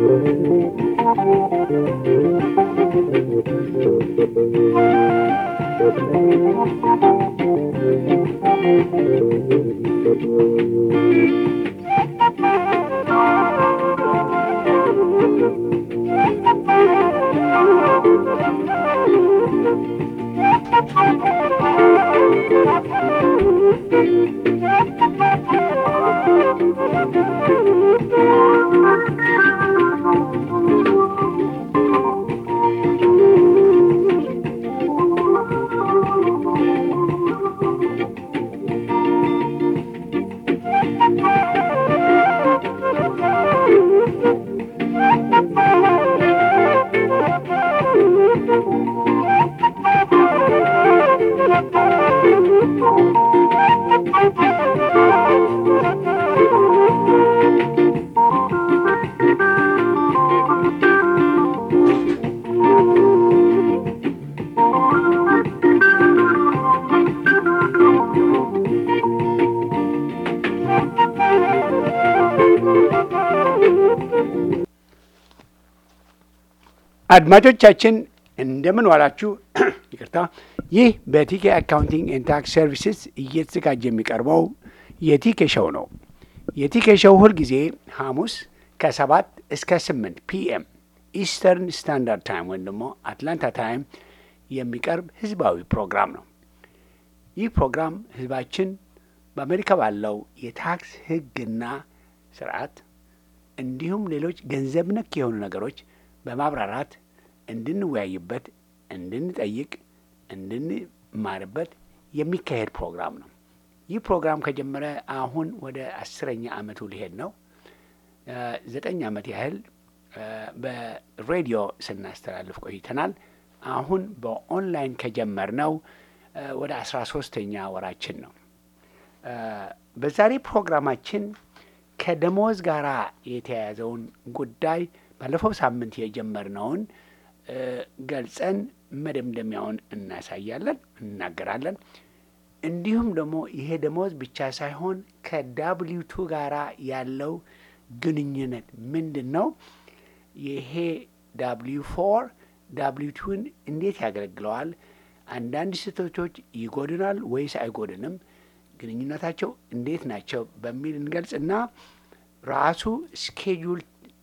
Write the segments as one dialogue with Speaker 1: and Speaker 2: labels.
Speaker 1: አድማጮቻችን እንደምን ዋላችሁ። ይቅርታ። ይህ በቲኬ አካውንቲንግ ኤንድ ታክስ ሰርቪስስ እየተዘጋጀ የሚቀርበው የቲኬ ሸው ነው። የቲኬ ሸው ሁልጊዜ ሐሙስ ከሰባት እስከ ስምንት ፒኤም ኢስተርን ስታንዳርድ ታይም ወይም ደግሞ አትላንታ ታይም የሚቀርብ ህዝባዊ ፕሮግራም ነው። ይህ ፕሮግራም ህዝባችን በአሜሪካ ባለው የታክስ ህግና ስርዓት እንዲሁም ሌሎች ገንዘብ ነክ የሆኑ ነገሮች በማብራራት እንድንወያይበት፣ እንድንጠይቅ፣ እንድንማርበት የሚካሄድ ፕሮግራም ነው። ይህ ፕሮግራም ከጀመረ አሁን ወደ አስረኛ ዓመቱ ሊሄድ ነው። ዘጠኝ ዓመት ያህል በሬዲዮ ስናስተላልፍ ቆይተናል። አሁን በኦንላይን ከጀመርነው ወደ አስራ ሶስተኛ ወራችን ነው። በዛሬ ፕሮግራማችን ከደሞዝ ጋር የተያያዘውን ጉዳይ ባለፈው ሳምንት የጀመርነውን ገልጸን መደምደሚያውን እናሳያለን፣ እናገራለን። እንዲሁም ደግሞ ይሄ ደሞዝ ብቻ ሳይሆን ከዳብሊው ቱ ጋራ ያለው ግንኙነት ምንድን ነው? ይሄ ዳብሊው ፎር ዳብሊው ቱን እንዴት ያገለግለዋል? አንዳንድ ስህተቶች ይጎድናል ወይስ አይጎድንም? ግንኙነታቸው እንዴት ናቸው? በሚል እንገልጽ እና ራሱ ስኬጁል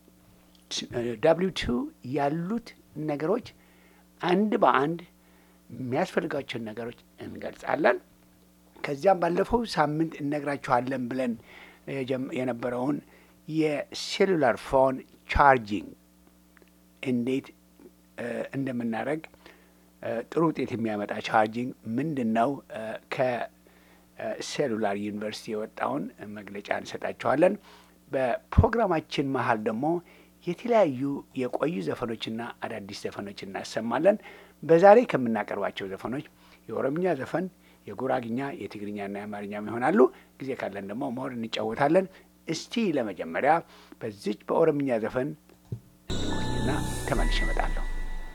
Speaker 1: ዳብሊው ቱ ያሉት ነገሮች አንድ በአንድ የሚያስፈልጋቸውን ነገሮች እንገልጻለን። ከዚያም ባለፈው ሳምንት እነግራችኋለን ብለን የነበረውን የሴሉላር ፎን ቻርጂንግ እንዴት እንደምናደርግ ጥሩ ውጤት የሚያመጣ ቻርጂንግ ምንድን ነው? ከሴሉላር ዩኒቨርሲቲ የወጣውን መግለጫ እንሰጣችኋለን። በፕሮግራማችን መሀል ደግሞ የተለያዩ የቆዩ ዘፈኖችና አዳዲስ ዘፈኖች እናሰማለን። በዛሬ ከምናቀርባቸው ዘፈኖች የኦሮምኛ ዘፈን፣ የጉራግኛ፣ የትግርኛና የአማርኛም ይሆናሉ። ጊዜ ካለን ደግሞ መሆር እንጫወታለን። እስቲ ለመጀመሪያ በዚች በኦሮምኛ ዘፈን እንቆይና ተመልሼ እመጣለሁ።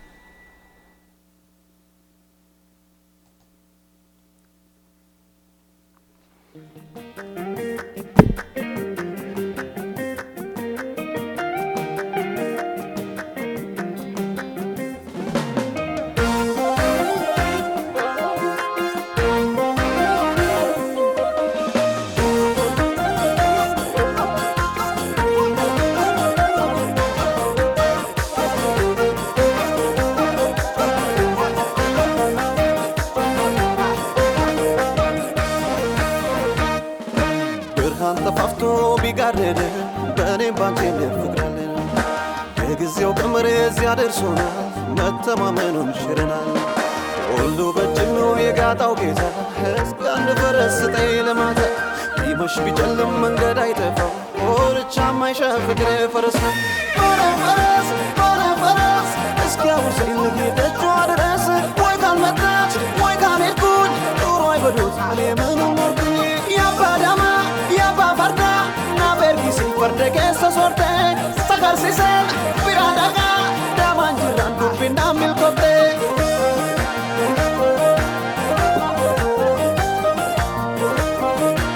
Speaker 2: ብርሃን ጠፋፍቶ ቢጋረደ በእኔም ባንቺ ፍቅራለን የጊዜው ቀመር እዚያ ደርሶናል፣ መተማመኑን ሽረናል። ሁሉ በእጅ ነው የጋጣው ጌታ እስከ አንድ ፈረስ ስጠኝ ለማታ ቢመሽ ቢጨልም መንገድ አይጠፋው ኮርቻ ማይሻ ፍቅሬ ፈረስ ነው ሆነ ፈረስ ሆነ ፈረስ እስኪያውሰኝ ልጌ ደጇ ድረስ ወይ ካልመጣች ወይ ካልሄድኩኝ ኑሮ አይበዱት እኔ ምኑን ኖርኩኝ ያባዳማ ያባ ፈርዳ ና በርጊሲ ፈርደ keessa sorte sagarsiise bira dhagaa daamaan jirraan dubbinaan milkoofte.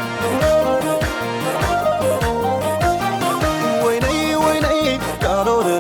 Speaker 2: ወይነይ ወይነይ ዳሎረ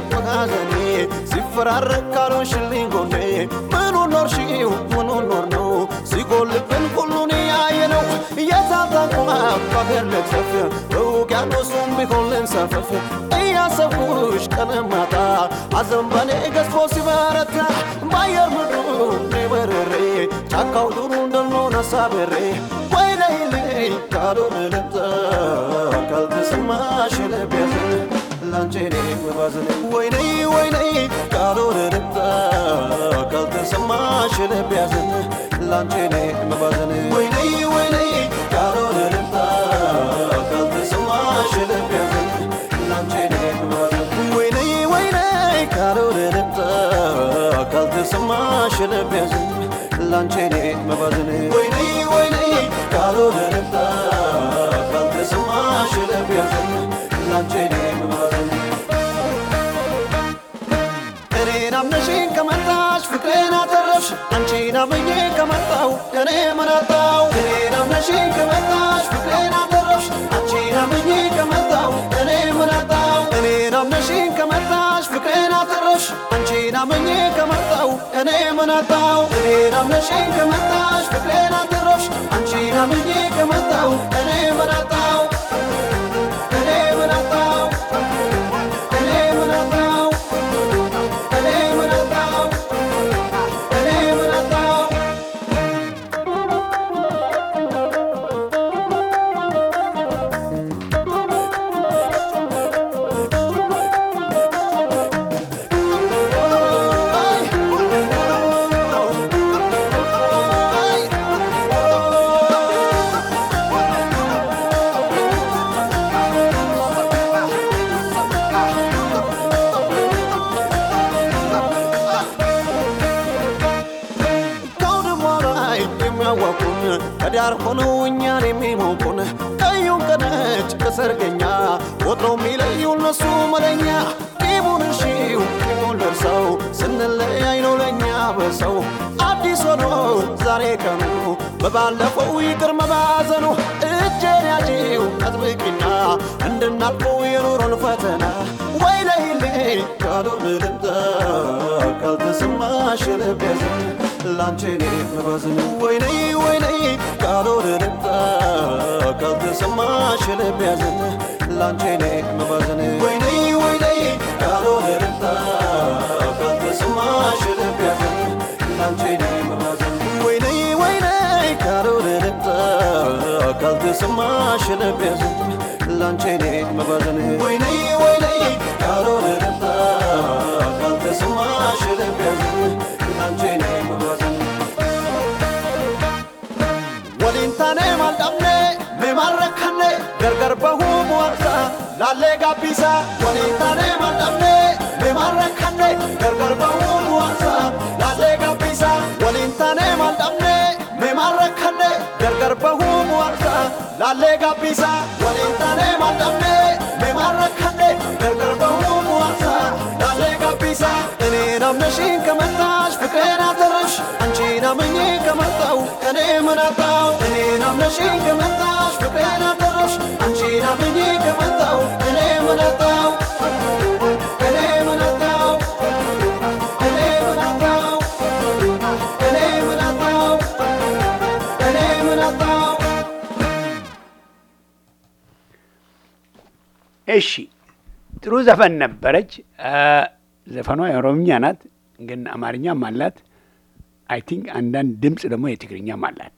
Speaker 2: መጋዘኔ ሲፈራረቅ ካልሆንሽልኝ ጎኔ ምኑን ኖርሽው ምኑን ኖር ነው ሲጎልብን ሁሉን ያየ ነው እየታታቁማ ባገር ልትሰፍ በውቅያኖሱም ቢሆን ልንሳፈፍ እያሰብኩሽ ቀንም ማታ ሐዘን በኔ ገዝፎ ሲበረታ በአየር ምድሩ በርሬ ጫካው ዱሩ እንደልሆን አሳብሬ ወይነይልኝ ካልሆነ ልምጣ ካልተሰማሽ ልብ ያዘን ላንቺ እኔ መባዘን ወይነይ ወይነይ ካልሆነ ልምጣ ካልተሰማሽ ልብ ያዘን ላንቺ እኔ መባዘን ወይነይ ወይነይ ካልሆነ ልምጣ ካልተሰማሽ ልብ ያዘን ላንቺ እኔ መባዘን ወይነይ ወይነይ ካልሆነ ልምጣ ካልተሰማሽ ልብ ያዘን ላንቺ እኔ መባዘን ወይነይ ወይነይ ካልሆነ ልምጣ ካልተሰማሽ ልብ ያዘን ላንቺ እኔ መባዘን እኔን አምነሽኝ ከመጣሽ ፍቅሬን አተረፍሽ አንቺን አምኜ ከመጣው እኔ ምን አጣው እኔን አምነሽኝ ከመጣሽ ፍቅሬን አተረፍሽ አንቺን አምኜ ከመጣው እኔ ምን አጣው እኔን አምነሽኝ ከመጣሽ ፍቅሬን አተረፍሽ አንቺን አምኜ ከመጣው እኔ ምን አጣው እኔን አምነሽኝ ከመጣሽ ፍቅሬን አተረፍሽ አንቺን አምኜ ከመጣው እኔ ምን አጣው እኔ ምን አጣው እኔ ምን አጣው እኔ ምን አጣው እኔ ምን አጣው ከአውድማ ላይ የሚያዋቁን ከዳር ሆነው እኛን የሚሞቁን ቀዩን ከነጭ ከሰርገኛ ወትሮ የሚለዩ እነሱ መለኛ ቂሙን እሺው ቂሙን ደርሰው ስንለያይ ነው ለእኛ በሰው አዲስ ሆኖ ዛሬ ቀኑ በባለፈው ይቅር መባዘኑ እጄን ያዢው አጥብቂና እንድናልፈው የኑሮን ፈተና ወይ ለይልኝ ካልሆነ ልምጣ ካልተሰማሽ ልብ ያዘን ላንቺ እኔ መባዘን ወይነይ ወይነይ ካልሆነ ልምጣ ካልተሰማሽ ልብ ያዘን ላንቺ እኔ መባዘን ወይነይ ወይነይ ካልሆነ ልምጣ ካልተሰማሽ ልብ ያዘን ላንቺ እኔ መባዘን ወይነይ ወይነይ ካልሆነ ልምጣ ካልተሰማሽ ልብ ያዘን ላንቺ እኔ መባዘን ወይነይ ወይነይ ካልሆነ ልምጣ ካልተሰማሽ ልብ ያዘን ላንቺ እኔ መባዘን ወሊንታኔ ማልዳምኔ ሜማረካኔ ገርገር በሁ ሙዋታ ላሌ ጋቢሳ ወሊንታኔ ማልዳምኔ ሜማረካኔ ገርገር በሁ ሙዋታ ላሌ ጋቢሳ ወሊንታኔ ማልዳምኔ ሜማረካኔ ገርገር በሁ ሙዋታ ላሌ ጋቢሳ ወሊንታኔ ማልዳምኔ ሜማረካኔ ገርገር በሁ ሙዋታ ላሌ ጋቢሳ እኔን አምነሽኝ ከመጣሽ ፍቅሬን አተረፍሽ አንቺን አምኜ ከመጣው እኔ ምን አጣው እኔን አምነሽኝ ከመጣሽ ፍቅሬን አተረፍሽ አንቺን አምኜ ከመጣው እኔ ምን አጣው እኔ ምን አጣው እኔ ምን አጣው እኔ ምን አጣው እኔ ምን አጣው
Speaker 1: እሺ ጥሩ ዘፈን ነበረች። ዘፈኗ የኦሮምኛ ናት፣ ግን አማርኛም አላት። አይ ቲንክ አንዳንድ ድምፅ ደግሞ የትግርኛም አላት።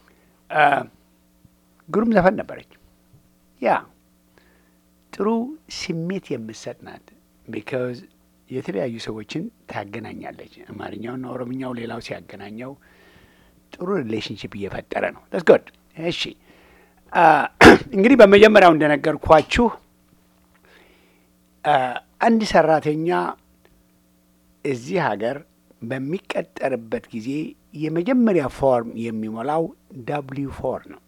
Speaker 1: ግሩም ዘፈን ነበረች። ያ ጥሩ ስሜት የምትሰጥ ናት። ቢካዝ የተለያዩ ሰዎችን ታገናኛለች። አማርኛውና ኦሮምኛው ሌላው ሲያገናኘው ጥሩ ሪሌሽንሽፕ እየፈጠረ ነው። ስ ጎድ እሺ እንግዲህ በመጀመሪያው እንደነገርኳችሁ አንድ ሰራተኛ እዚህ ሀገር በሚቀጠርበት ጊዜ የመጀመሪያ ፎርም የሚሞላው ዳብሊው ፎር ነው።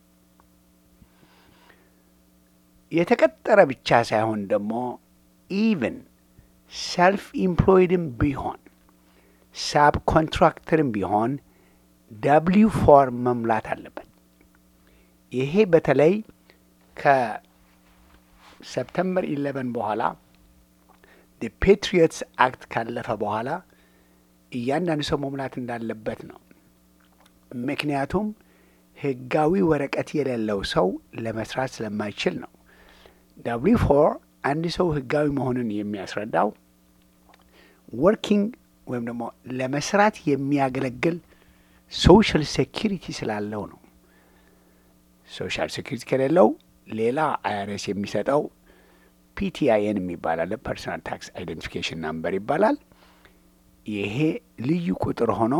Speaker 1: የተቀጠረ ብቻ ሳይሆን ደግሞ ኢቭን ሰልፍ ኢምፕሎይድም ቢሆን ሳብ ኮንትራክተርም ቢሆን ዳብሊው ፎር መሙላት አለበት። ይሄ በተለይ ከሰፕተምበር ኢሌቨን በኋላ ፔትሪዮትስ አክት ካለፈ በኋላ እያንዳንዱ ሰው መሙላት እንዳለበት ነው። ምክንያቱም ህጋዊ ወረቀት የሌለው ሰው ለመስራት ስለማይችል ነው። ዳብሊው ፎር አንድ ሰው ህጋዊ መሆኑን የሚያስረዳው ወርኪንግ ወይም ደግሞ ለመስራት የሚያገለግል ሶሻል ሴኪሪቲ ስላለው ነው። ሶሻል ሴኪሪቲ ከሌለው ሌላ አይአርኤስ የሚሰጠው ፒቲአይኤን የሚባል አለ፣ ፐርሶናል ታክስ አይደንቲፊኬሽን ናምበር ይባላል። ይሄ ልዩ ቁጥር ሆኖ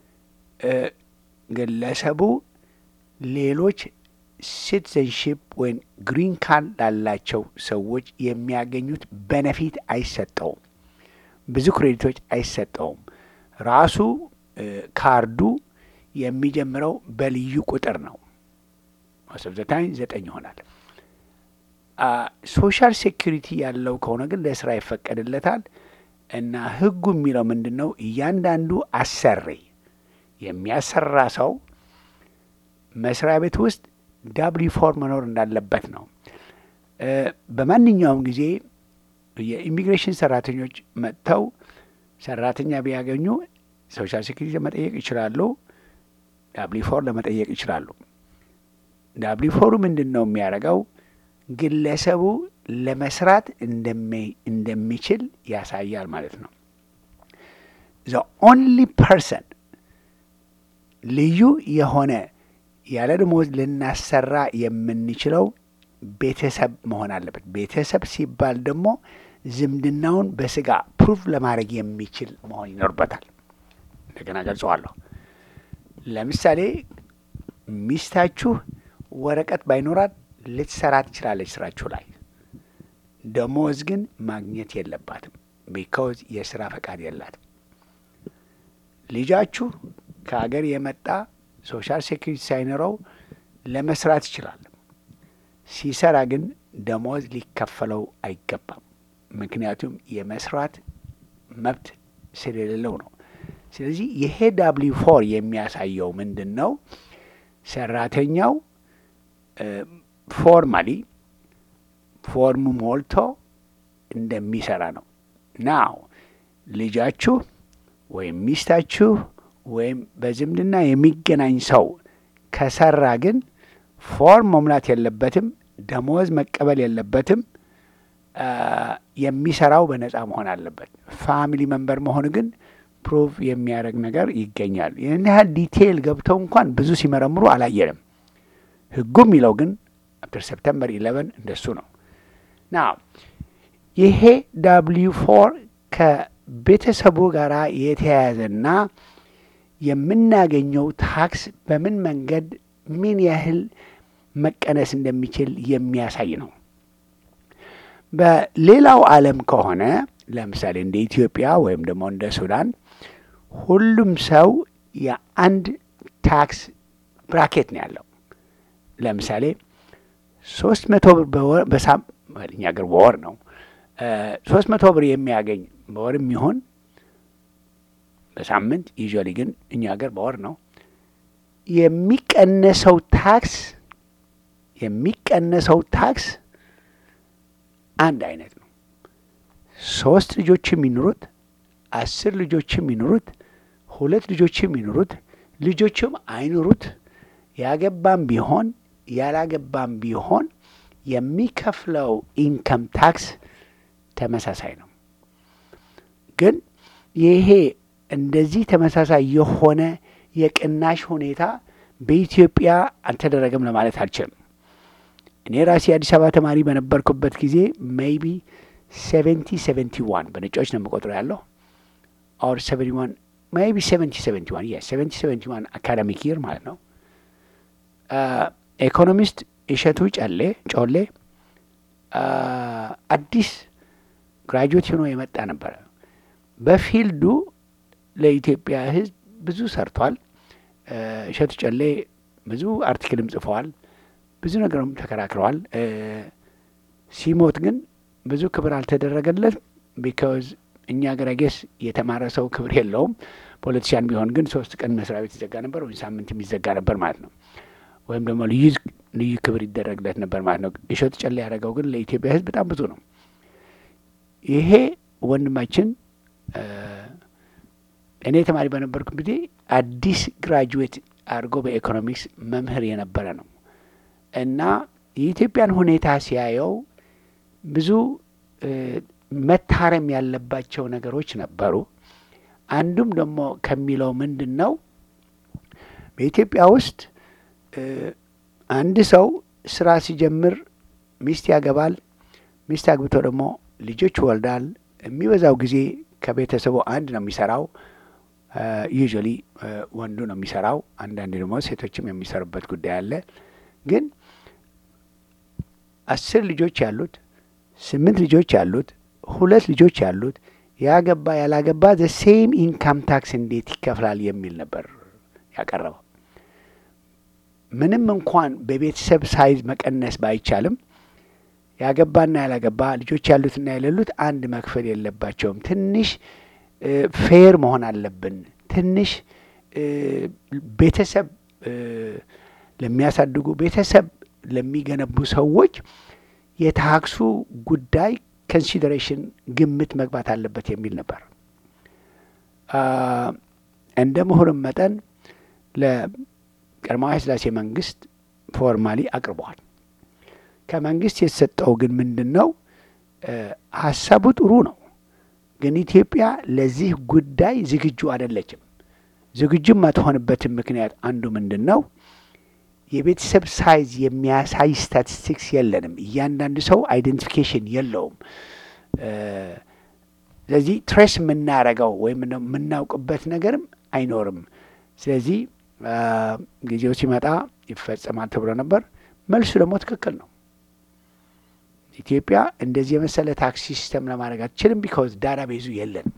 Speaker 1: ግለሰቡ ሌሎች ሲቲዘንሺፕ ወይም ግሪን ካርድ ላላቸው ሰዎች የሚያገኙት በነፊት አይሰጠውም። ብዙ ክሬዲቶች አይሰጠውም። ራሱ ካርዱ የሚጀምረው በልዩ ቁጥር ነው። ማሰብዘታኝ ዘጠኝ ይሆናል። ሶሻል ሴኪሪቲ ያለው ከሆነ ግን ለስራ ይፈቀድለታል እና ህጉ የሚለው ምንድን ነው? እያንዳንዱ አሰሪ የሚያሰራ ሰው መስሪያ ቤት ውስጥ ዳብሊው ፎር መኖር እንዳለበት ነው። በማንኛውም ጊዜ የኢሚግሬሽን ሰራተኞች መጥተው ሰራተኛ ቢያገኙ ሶሻል ሴኪሪቲ ለመጠየቅ ይችላሉ። ዳብሊው ፎር ለመጠየቅ ይችላሉ። ዳብሊው ፎሩ ምንድን ነው የሚያደርገው? ግለሰቡ ለመስራት እንደሚችል ያሳያል ማለት ነው። ዘ ኦንሊ ፐርሰን ልዩ የሆነ ያለ ደሞዝ ልናሰራ የምንችለው ቤተሰብ መሆን አለበት። ቤተሰብ ሲባል ደግሞ ዝምድናውን በስጋ ፕሩቭ ለማድረግ የሚችል መሆን ይኖርበታል። እንደገና ገልጸዋለሁ። ለምሳሌ ሚስታችሁ ወረቀት ባይኖራት ልትሰራ ትችላለች ስራችሁ ላይ፣ ደሞዝ ግን ማግኘት የለባትም ቢካውዝ የስራ ፈቃድ የላትም። ልጃችሁ ከሀገር የመጣ ሶሻል ሴኩሪቲ ሳይኖረው ለመስራት ይችላል። ሲሰራ ግን ደሞዝ ሊከፈለው አይገባም። ምክንያቱም የመስራት መብት ስለሌለው ነው። ስለዚህ ይሄ ዳብሊው ፎር የሚያሳየው ምንድን ነው? ሰራተኛው ፎርማሊ ፎርሙ ሞልቶ እንደሚሰራ ነው። ናው ልጃችሁ ወይም ሚስታችሁ ወይም በዝምድና የሚገናኝ ሰው ከሰራ ግን ፎርም መሙላት የለበትም፣ ደሞዝ መቀበል የለበትም። የሚሰራው በነጻ መሆን አለበት። ፋሚሊ መንበር መሆኑ ግን ፕሩቭ የሚያደርግ ነገር ይገኛል። ይህን ያህል ዲቴይል ገብተው እንኳን ብዙ ሲመረምሩ አላየንም። ህጉ የሚለው ግን አፍተር ሰፕተምበር ኢለቨን እንደሱ ነው። ና ይሄ ዳብሊው ፎር ከቤተሰቡ ጋር የተያያዘና የምናገኘው ታክስ በምን መንገድ ምን ያህል መቀነስ እንደሚችል የሚያሳይ ነው። በሌላው ዓለም ከሆነ ለምሳሌ እንደ ኢትዮጵያ ወይም ደግሞ እንደ ሱዳን ሁሉም ሰው የአንድ ታክስ ብራኬት ነው ያለው። ለምሳሌ ሶስት መቶ ብር በሳም እኛ ሀገር በወር ነው ሶስት መቶ ብር የሚያገኝ በወር የሚሆን በሳምንት ዩዥዋሊ ግን እኛ ሀገር በወር ነው የሚቀነሰው ታክስ የሚቀነሰው ታክስ አንድ አይነት ነው። ሶስት ልጆች የሚኖሩት አስር ልጆች የሚኖሩት ሁለት ልጆች የሚኖሩት ልጆችም አይኖሩት ያገባም ቢሆን ያላገባም ቢሆን የሚከፍለው ኢንከም ታክስ ተመሳሳይ ነው። ግን ይሄ እንደዚህ ተመሳሳይ የሆነ የቅናሽ ሁኔታ በኢትዮጵያ አልተደረገም ለማለት አልችልም። እኔ ራሴ የአዲስ አበባ ተማሪ በነበርኩበት ጊዜ ሜይቢ ሴቨንቲ ሴቨንቲ ዋን በነጮች ነው የምቆጥረው ያለው ኦር ሰቨንቲ ዋን ሜይቢ ሴቨንቲ ሴቨንቲ ዋን የ ሴቨንቲ ሴቨንቲ ዋን አካዳሚክ ይር ማለት ነው። ኢኮኖሚስት እሸቱ ጨሌ ጮሌ አዲስ ግራጁዌት ሆኖ የመጣ ነበረ። በፊልዱ ለኢትዮጵያ ሕዝብ ብዙ ሰርቷል። እሸቱ ጨሌ ብዙ አርቲክልም ጽፈዋል። ብዙ ነገርም ተከራክረዋል። ሲሞት ግን ብዙ ክብር አልተደረገለትም። ቢካዝ እኛ ሀገር ጌስ የተማረ ሰው ክብር የለውም። ፖለቲሽያን ቢሆን ግን ሶስት ቀን መስሪያ ቤት ይዘጋ ነበር ወይም ሳምንት የሚዘጋ ነበር ማለት ነው። ወይም ደግሞ ልዩ ልዩ ክብር ይደረግለት ነበር ማለት ነው። እሸቱ ጨሌ ያደረገው ግን ለኢትዮጵያ ሕዝብ በጣም ብዙ ነው። ይሄ ወንድማችን እኔ ተማሪ በነበርኩ ጊዜ አዲስ ግራጁዌት አድርጎ በኢኮኖሚክስ መምህር የነበረ ነው እና የኢትዮጵያን ሁኔታ ሲያየው ብዙ መታረም ያለባቸው ነገሮች ነበሩ። አንዱም ደግሞ ከሚለው ምንድን ነው በኢትዮጵያ ውስጥ አንድ ሰው ስራ ሲጀምር ሚስት ያገባል። ሚስት አግብቶ ደግሞ ልጆች ይወልዳል። የሚበዛው ጊዜ ከቤተሰቡ አንድ ነው የሚሰራው። ዩዥዋሊ ወንዱ ነው የሚሰራው። አንዳንድ ደግሞ ሴቶችም የሚሰሩበት ጉዳይ አለ። ግን አስር ልጆች ያሉት፣ ስምንት ልጆች ያሉት፣ ሁለት ልጆች ያሉት ያገባ ያላገባ ዘ ሴም ኢንካም ታክስ እንዴት ይከፍላል የሚል ነበር ያቀረበው። ምንም እንኳን በቤተሰብ ሳይዝ መቀነስ ባይቻልም ያገባና ያላገባ ልጆች ያሉትና የሌሉት አንድ መክፈል የለባቸውም። ትንሽ ፌር መሆን አለብን። ትንሽ ቤተሰብ ለሚያሳድጉ ቤተሰብ ለሚገነቡ ሰዎች የታክሱ ጉዳይ ኮንሲደሬሽን ግምት መግባት አለበት የሚል ነበር። እንደ ምሁርም መጠን ለቀዳማዊ ኃይለ ሥላሴ መንግስት ፎርማሊ አቅርበዋል። ከመንግስት የተሰጠው ግን ምንድን ነው? ሀሳቡ ጥሩ ነው፣ ግን ኢትዮጵያ ለዚህ ጉዳይ ዝግጁ አይደለችም። ዝግጁም አትሆንበትም ምክንያት አንዱ ምንድን ነው? የቤተሰብ ሳይዝ የሚያሳይ ስታቲስቲክስ የለንም። እያንዳንዱ ሰው አይደንቲፊኬሽን የለውም። ስለዚህ ትሬስ የምናረገው ወይም የምናውቅበት ነገርም አይኖርም። ስለዚህ ጊዜው ሲመጣ ይፈጸማል ተብሎ ነበር። መልሱ ደግሞ ትክክል ነው። ኢትዮጵያ እንደዚህ የመሰለ ታክስ ሲስተም ለማድረግ አትችልም። ቢካውዝ ዳታ ቤዙ የለንም።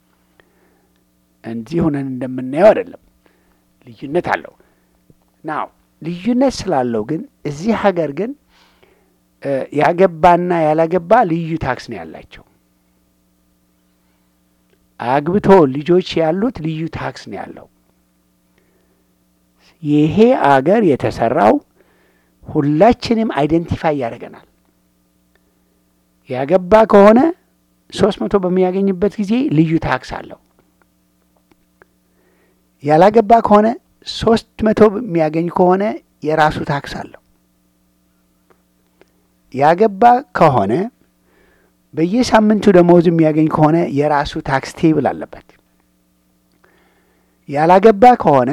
Speaker 1: እንዲህ ሆነን እንደምናየው አይደለም። ልዩነት አለው ናው ልዩነት ስላለው ግን እዚህ ሀገር ግን ያገባና ያላገባ ልዩ ታክስ ነው ያላቸው። አግብቶ ልጆች ያሉት ልዩ ታክስ ነው ያለው። ይሄ አገር የተሰራው ሁላችንም አይደንቲፋይ ያደርገናል። ያገባ ከሆነ ሶስት መቶ በሚያገኝበት ጊዜ ልዩ ታክስ አለው። ያላገባ ከሆነ ሶስት መቶ የሚያገኝ ከሆነ የራሱ ታክስ አለው። ያገባ ከሆነ በየሳምንቱ ደመወዝ የሚያገኝ ከሆነ የራሱ ታክስ ቴብል አለበት። ያላገባ ከሆነ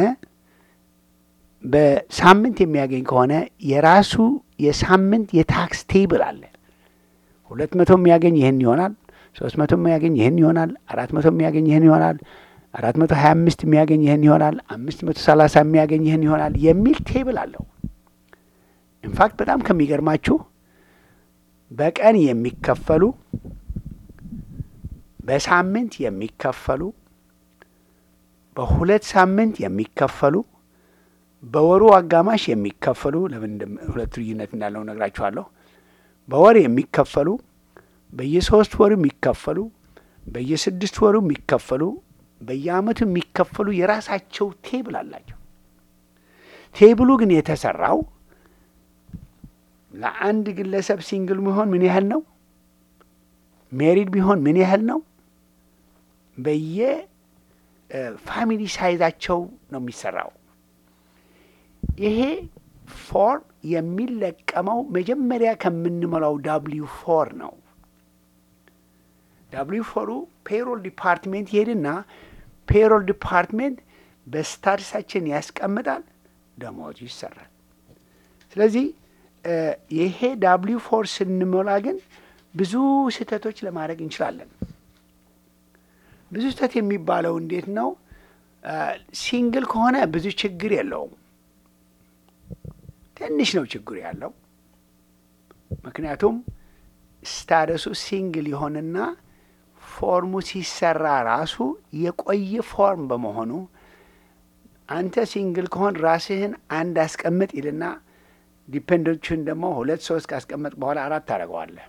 Speaker 1: በሳምንት የሚያገኝ ከሆነ የራሱ የሳምንት የታክስ ቴብል አለ። ሁለት መቶ የሚያገኝ ይህን ይሆናል። ሶስት መቶ የሚያገኝ ይህን ይሆናል። አራት መቶ የሚያገኝ ይህን ይሆናል። አራት መቶ ሀያ አምስት የሚያገኝ ይህን ይሆናል። አምስት መቶ ሰላሳ የሚያገኝ ይህን ይሆናል የሚል ቴብል አለው። ኢንፋክት በጣም ከሚገርማችሁ በቀን የሚከፈሉ በሳምንት የሚከፈሉ በሁለት ሳምንት የሚከፈሉ በወሩ አጋማሽ የሚከፈሉ ለምን ሁለቱ ልዩነት እንዳለው ነግራችኋለሁ። በወር የሚከፈሉ በየሶስት ወሩ የሚከፈሉ በየስድስት ወሩ የሚከፈሉ በየአመቱ የሚከፈሉ የራሳቸው ቴብል አላቸው። ቴብሉ ግን የተሰራው ለአንድ ግለሰብ ሲንግል ቢሆን ምን ያህል ነው፣ ሜሪድ ቢሆን ምን ያህል ነው፣ በየ ፋሚሊ ሳይዛቸው ነው የሚሰራው። ይሄ ፎርም የሚለቀመው መጀመሪያ ከምንሞላው ዳብሊው ፎር ነው። ዳብሊው ፎሩ ፔሮል ዲፓርትሜንት ይሄድና ፔሮል ዲፓርትሜንት በስታትሳችን ያስቀምጣል፣ ደሞዙ ይሰራል። ስለዚህ ይሄ ዳብሊው ፎር ስንሞላ ግን ብዙ ስህተቶች ለማድረግ እንችላለን። ብዙ ስህተት የሚባለው እንዴት ነው? ሲንግል ከሆነ ብዙ ችግር የለውም። ትንሽ ነው ችግሩ ያለው። ምክንያቱም ስታደሱ ሲንግል የሆነና ፎርሙ ሲሰራ ራሱ የቆየ ፎርም በመሆኑ አንተ ሲንግል ከሆን ራስህን አንድ አስቀምጥ ይልና ዲፔንደንቶችን ደግሞ ሁለት ሶስት ካስቀመጥ በኋላ አራት ታደርገዋለህ።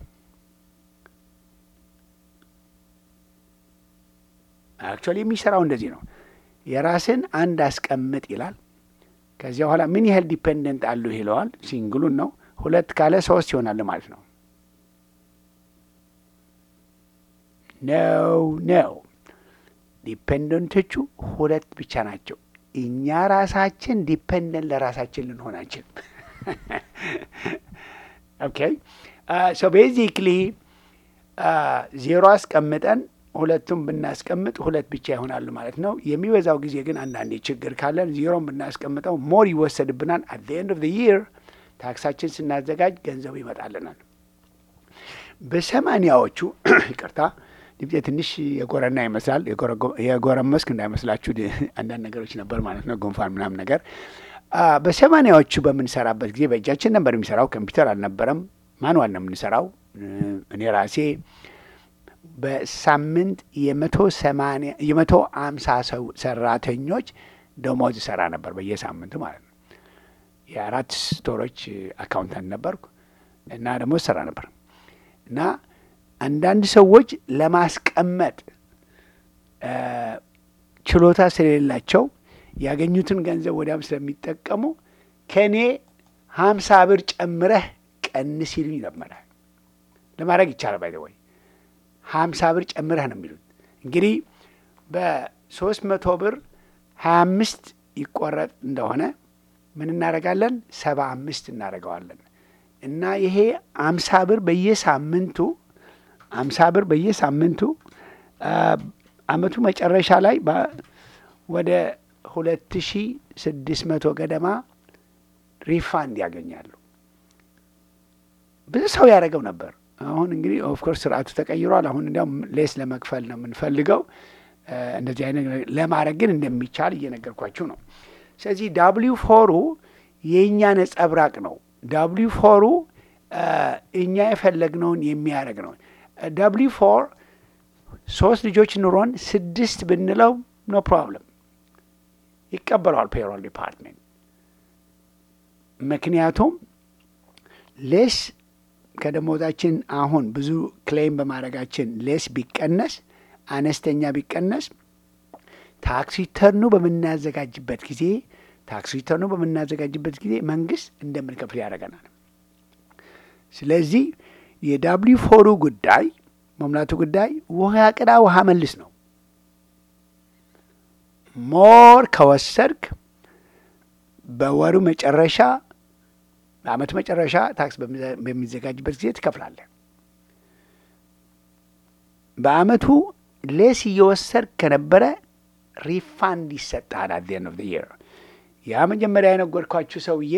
Speaker 1: አክቹዋሊ የሚሰራው እንደዚህ ነው። የራስን አንድ አስቀምጥ ይላል። ከዚያ በኋላ ምን ያህል ዲፔንደንት አሉ ይለዋል። ሲንግሉን ነው። ሁለት ካለ ሶስት ይሆናል ማለት ነው። ነው ነው ዲፔንደንቶቹ ሁለት ብቻ ናቸው። እኛ ራሳችን ዲፔንደንት ለራሳችን ልንሆን አንችልም። ኦኬ ሶ ቤዚክሊ ዜሮ አስቀምጠን ሁለቱም ብናስቀምጥ ሁለት ብቻ ይሆናሉ ማለት ነው። የሚበዛው ጊዜ ግን አንዳንዴ ችግር ካለን ዜሮን ብናስቀምጠው ሞር ይወሰድብናል። አት ዘ ኤንድ ኦፍ ዘ ይር ታክሳችን ስናዘጋጅ ገንዘቡ ይመጣልናል። በሰማኒያዎቹ ይቅርታ ድምፄ ትንሽ የጎረና ይመስላል። የጎረመስክ እንዳይመስላችሁ አንዳንድ ነገሮች ነበር ማለት ነው፣ ጉንፋን ምናምን ነገር። በሰማኒያዎቹ በምንሰራበት ጊዜ በእጃችን ነበር የሚሰራው፣ ኮምፒውተር አልነበረም። ማንዋል ነው የምንሰራው። እኔ ራሴ በሳምንት የመቶ ሰማንያ የመቶ አምሳ ሰው ሰራተኞች ደሞዝ ሰራ ነበር በየሳምንቱ ማለት ነው። የአራት ስቶሮች አካውንታንት ነበርኩ እና ደሞዝ ሰራ ነበር እና አንዳንድ ሰዎች ለማስቀመጥ ችሎታ ስለሌላቸው ያገኙትን ገንዘብ ወዲያም ስለሚጠቀሙ ከእኔ ሀምሳ ብር ጨምረህ ቀንስ ይሉኝ ነበረ። ለማድረግ ይቻላል። ባይ ወይ ሀምሳ ብር ጨምረህ ነው የሚሉት። እንግዲህ በሶስት መቶ ብር ሀያ አምስት ይቆረጥ እንደሆነ ምን እናደርጋለን? ሰባ አምስት እናደርገዋለን እና ይሄ አምሳ ብር በየሳምንቱ አምሳ ብር በየሳምንቱ አመቱ መጨረሻ ላይ ወደ ሁለት ሺ ስድስት መቶ ገደማ ሪፋንድ ያገኛሉ። ብዙ ሰው ያደረገው ነበር። አሁን እንግዲህ ኦፍኮርስ ስርዓቱ ተቀይሯል። አሁን እንዲያውም ሌስ ለመክፈል ነው የምንፈልገው። እንደዚህ አይነት ለማድረግ ግን እንደሚቻል እየነገርኳችሁ ነው። ስለዚህ ዳብሊው ፎሩ የእኛ ነጸብራቅ ነው። ዳብሊው ፎሩ እኛ የፈለግነውን የሚያደርግ ነው። ዳብሊው ፎር ሶስት ልጆች ኑሮን ስድስት ብንለው ኖ ፕሮብለም ይቀበለዋል ፔሮል ዲፓርትሜንት። ምክንያቱም ሌስ ከደሞዛችን አሁን ብዙ ክሌም በማድረጋችን ሌስ ቢቀነስ አነስተኛ ቢቀነስ ታክስ ሪተርኑ በምናዘጋጅበት ጊዜ ታክስ ሪተርኑ በምናዘጋጅበት ጊዜ መንግስት እንደምንከፍል ያደርገናል። ስለዚህ የዳብሊው ፎሩ ጉዳይ መሙላቱ ጉዳይ ውሃ ቅዳ ውሃ መልስ ነው። ሞር ከወሰድክ በወሩ መጨረሻ በአመቱ መጨረሻ ታክስ በሚዘጋጅበት ጊዜ ትከፍላለህ። በአመቱ ሌስ እየወሰድክ ከነበረ ሪፋንድ ይሰጥሃል አት ኤንድ ኦፍ ዘ ይር። ያ መጀመሪያ የነገርኳችሁ ሰውዬ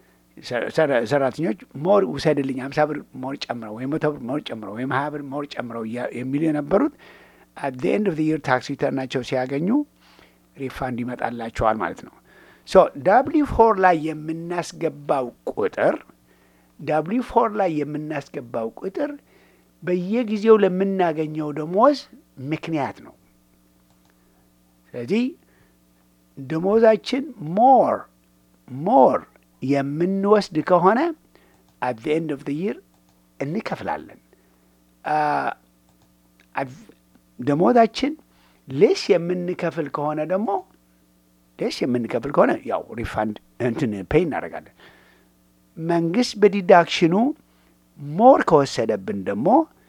Speaker 1: ሰራተኞች ሞር ውሰድልኝ ሀምሳ ብር ሞር ጨምረው ወይም መቶ ብር ሞር ጨምረው ወይም ሀያ ብር ሞር ጨምረው የሚሉ የነበሩት አት ዘ ኤንድ ኦፍ ዘ ይር ታክስ ሪተርናቸው ሲያገኙ ሪፋንድ ይመጣላቸዋል ማለት ነው። ሶ ዳብሊው ፎር ላይ የምናስገባው ቁጥር ዳብሊው ፎር ላይ የምናስገባው ቁጥር በየጊዜው ለምናገኘው ደሞዝ ምክንያት ነው። ስለዚህ ደሞዛችን ሞር ሞር የምንወስድ ከሆነ አት ዘ ኤንድ ኦፍ ዘ ይር እንከፍላለን። ደሞዛችን ሌስ የምንከፍል ከሆነ ደግሞ ሌስ የምንከፍል ከሆነ ያው ሪፋንድ እንትን ፔይ እናደርጋለን። መንግስት በዲዳክሽኑ ሞር ከወሰደብን ደግሞ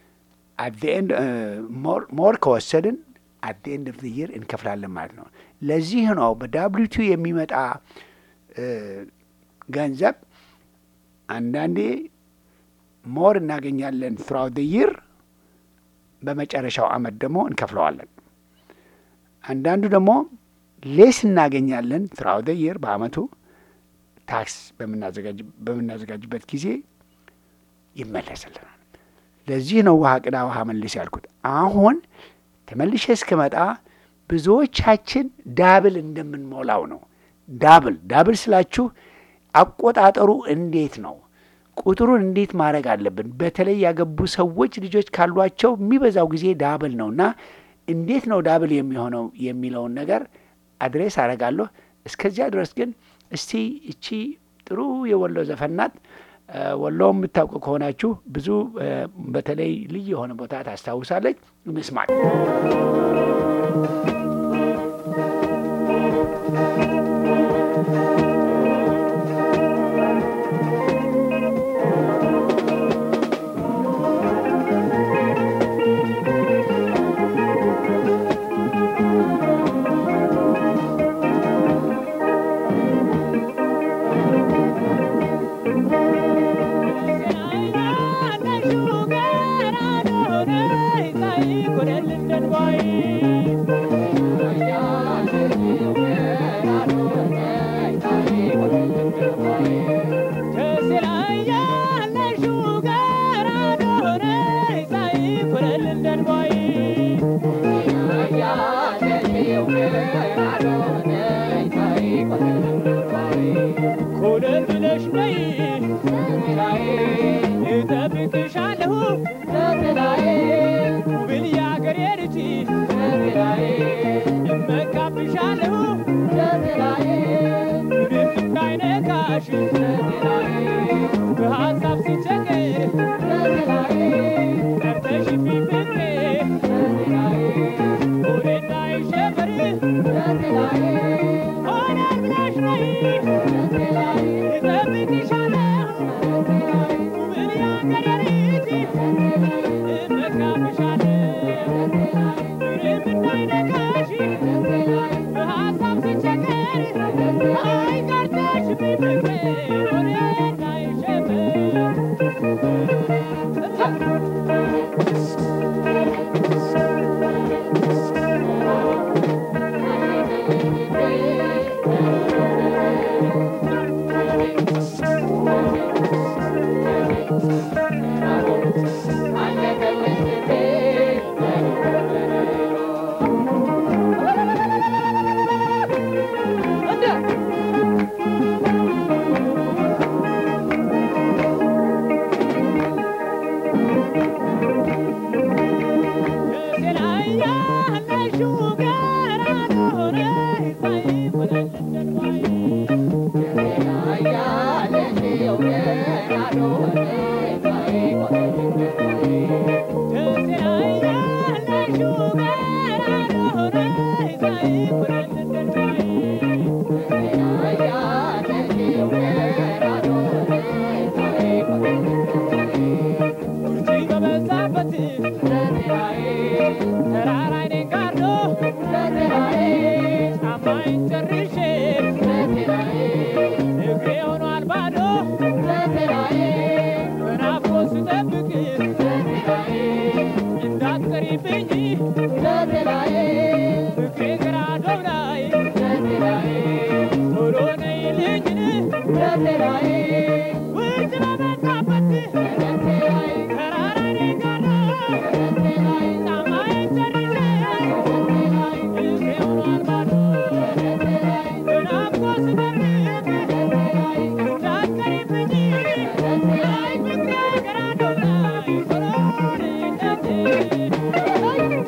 Speaker 1: ሞር ከወሰድን አት ዘ ኤንድ ኦፍ ዘ ይር እንከፍላለን ማለት ነው። ለዚህ ነው በዳብሊቱ የሚመጣ ገንዘብ አንዳንዴ ሞር እናገኛለን ትራውት ዘ ይር፣ በመጨረሻው አመት ደግሞ እንከፍለዋለን። አንዳንዱ ደግሞ ሌስ እናገኛለን ትራውት ዘ ይር፣ በአመቱ ታክስ በምናዘጋጅበት ጊዜ ይመለስልናል። ለዚህ ነው ውሃ ቅዳ ውሃ መልስ ያልኩት። አሁን ተመልሼ እስክመጣ ብዙዎቻችን ዳብል እንደምንሞላው ነው። ዳብል ዳብል ስላችሁ አቆጣጠሩ እንዴት ነው? ቁጥሩን እንዴት ማድረግ አለብን? በተለይ ያገቡ ሰዎች ልጆች ካሏቸው የሚበዛው ጊዜ ዳብል ነው እና እንዴት ነው ዳብል የሚሆነው የሚለውን ነገር አድሬስ አደርጋለሁ። እስከዚያ ድረስ ግን እስቲ እቺ ጥሩ የወሎ ዘፈን ናት። ወሎ የምታውቁ ከሆናችሁ ብዙ በተለይ ልዩ የሆነ ቦታ ታስታውሳለች። እንስማት።
Speaker 3: ለንደን ቦይ ኮለን ብለሽ ነይ እጠብቅሻለሁ ውብል የአገሬ ልጅ እመካብሻለሁ ምንም እንዳይነካሽ በሀሳብ ስቸገር ጠርተሽፊ ፍቅሬ ሆዴ እንዳይሸበር ሆነን ብለሽ ነይ እጠብቅሻለሁ ውብል የአገሬ ልጅ እመካብሻለሁ ምንም እንዳይነካሽ በሀሳብ ስቸገር አይቀርተሽ ፍቅሬ ሆዴ እንዳይሸበር Thank you.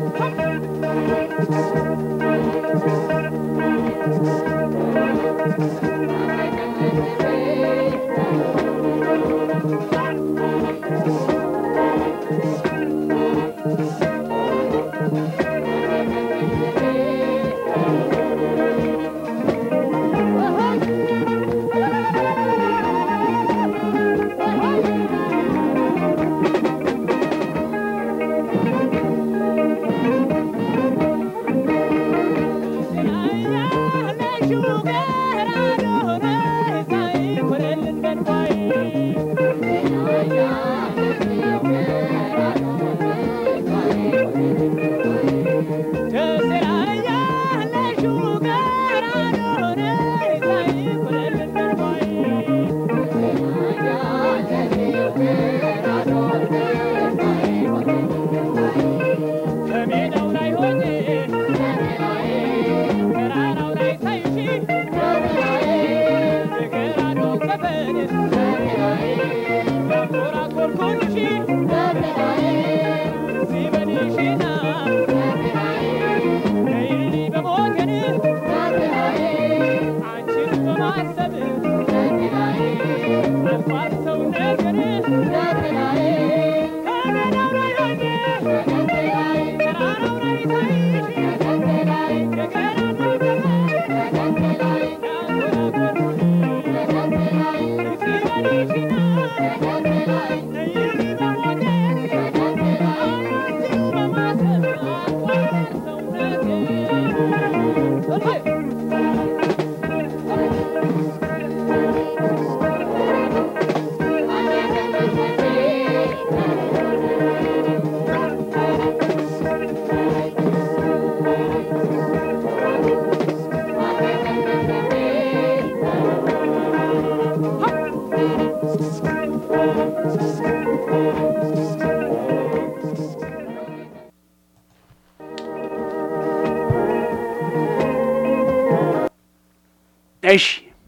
Speaker 1: እሺ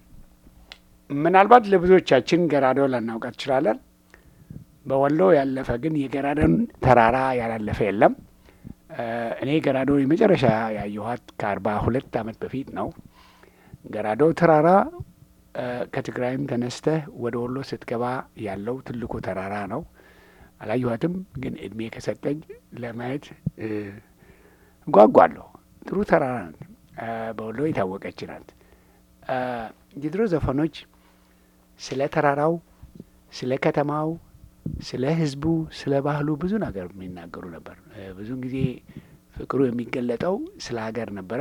Speaker 1: ምናልባት ለብዙዎቻችን ገራዶ ላናውቃት እንችላለን። በወሎ ያለፈ ግን የገራዶን ተራራ ያላለፈ የለም። እ እኔ ገራዶ የመጨረሻ ያየኋት ከአርባ ሁለት ዓመት በፊት ነው። ገራዶ ተራራ እ ከትግራይም ተነስተህ ወደ ወሎ ስትገባ ያለው ትልቁ ተራራ ነው። አላየኋትም፣ ግን እድሜ ከሰጠኝ ለማየት እ እጓጓለሁ። ጥሩ ተራራ ናት። እ በወሎ የታወቀች ናት። እ የድሮ ዘፈኖች ስለ ተራራው፣ ስለ ከተማው፣ ስለ ሕዝቡ፣ ስለ ባህሉ ብዙ ነገር የሚናገሩ ነበር። እ ብዙውን ጊዜ ፍቅሩ የሚገለጠው ስለ ሀገር ነበረ።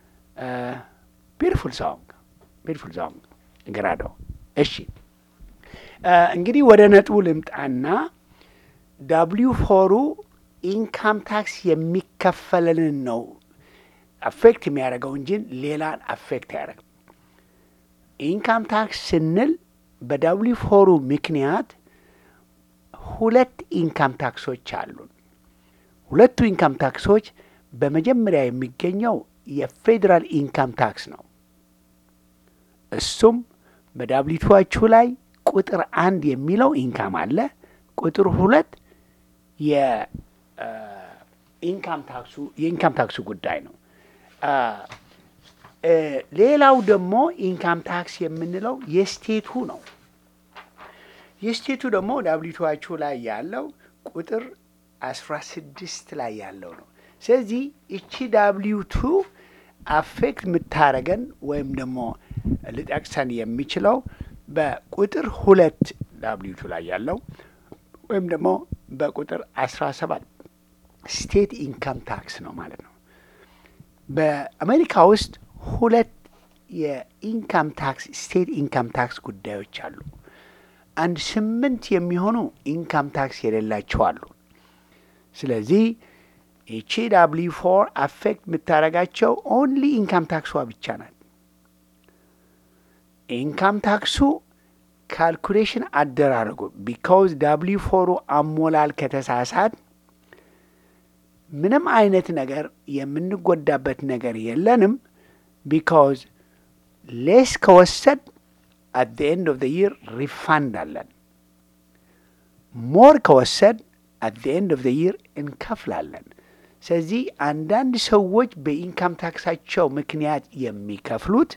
Speaker 1: ቢርፉል ሶንግ ቢርፉል ሶንግ ገራዶ። እሺ እ እንግዲህ ወደ ነጥቡ ልምጣና ዳብሊው ፎሩ ኢንካም ታክስ የሚከፈለንን ነው አፌክት የሚያደርገው እንጂ ሌላን አፌክት ያደርግ ኢንካም ታክስ ስንል በዳብሊው ፎሩ ምክንያት ሁለት ኢንካም ታክሶች አሉን። ሁለቱ ኢንካም ታክሶች በመጀመሪያ የሚገኘው የፌዴራል ኢንካም ታክስ ነው። እሱም በዳብሊቱዋችሁ ላይ ቁጥር አንድ የሚለው ኢንካም አለ። ቁጥር ሁለት የኢንካም ታክሱ የኢንካም ታክሱ ጉዳይ ነው። አ እ ሌላው ደግሞ ኢንካም ታክስ የምንለው የስቴቱ ነው። የስቴቱ ደግሞ ዳብሊቱዋችሁ ላይ ያለው ቁጥር አስራ ስድስት ላይ ያለው ነው። ስለዚህ እቺ ዳብሊቱ አፌክት የምታረገን ወይም ደግሞ ልጠቅሰን የሚችለው በቁጥር ሁለት ዳብሊቱ ላይ ያለው ወይም ደግሞ በቁጥር አስራ ሰባት ስቴት ኢንካም ታክስ ነው ማለት ነው። በአሜሪካ ውስጥ ሁለት የኢንካም ታክስ ስቴት ኢንካም ታክስ ጉዳዮች አሉ። አንድ ስምንት የሚሆኑ ኢንካም ታክስ የሌላቸው አሉ። ስለዚህ ይቺ ዳብሊ ፎር አፌክት የምታደርጋቸው ኦንሊ ኢንካም ታክሷ ብቻ ናት። ኢንካም ታክሱ ካልኩሌሽን አደራረጉ ቢካውዝ ዳብሊ ፎሩ አሞላል ከተሳሳት ምንም አይነት ነገር የምንጎዳበት ነገር የለንም። ቢካውዝ ሌስ ከወሰድ አት ዘ ኤንድ ኦፍ ዘ ይር ሪፋንድ አለን። ሞር ከወሰድ አት ዘ ኤንድ ኦፍ ዘ ይር እንከፍላለን። ስለዚህ አንዳንድ ሰዎች በኢንካም ታክሳቸው ምክንያት የሚከፍሉት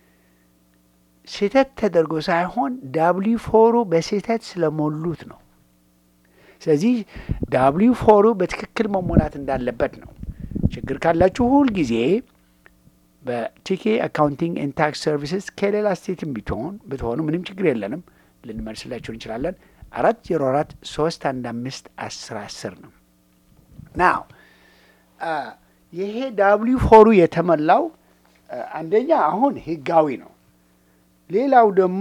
Speaker 1: ስህተት ተደርጎ ሳይሆን ዳብሊ ፎሩ በስህተት ስለሞሉት ነው። ስለዚህ ዳብሊ ፎሩ በትክክል መሞላት እንዳለበት ነው። ችግር ካላችሁ ሁል ጊዜ በቲኬ አካውንቲንግ ኤንድ ታክስ ሰርቪስስ ከሌላ ስቴትም ቢትሆን ብትሆኑ ምንም ችግር የለንም፣ ልንመልስላችሁ እንችላለን። አራት ዜሮ አራት ሶስት አንድ አምስት አስር አስር ነው። ናው ይሄ ዳብሊ ፎሩ የተሞላው አንደኛ አሁን ህጋዊ ነው። ሌላው ደግሞ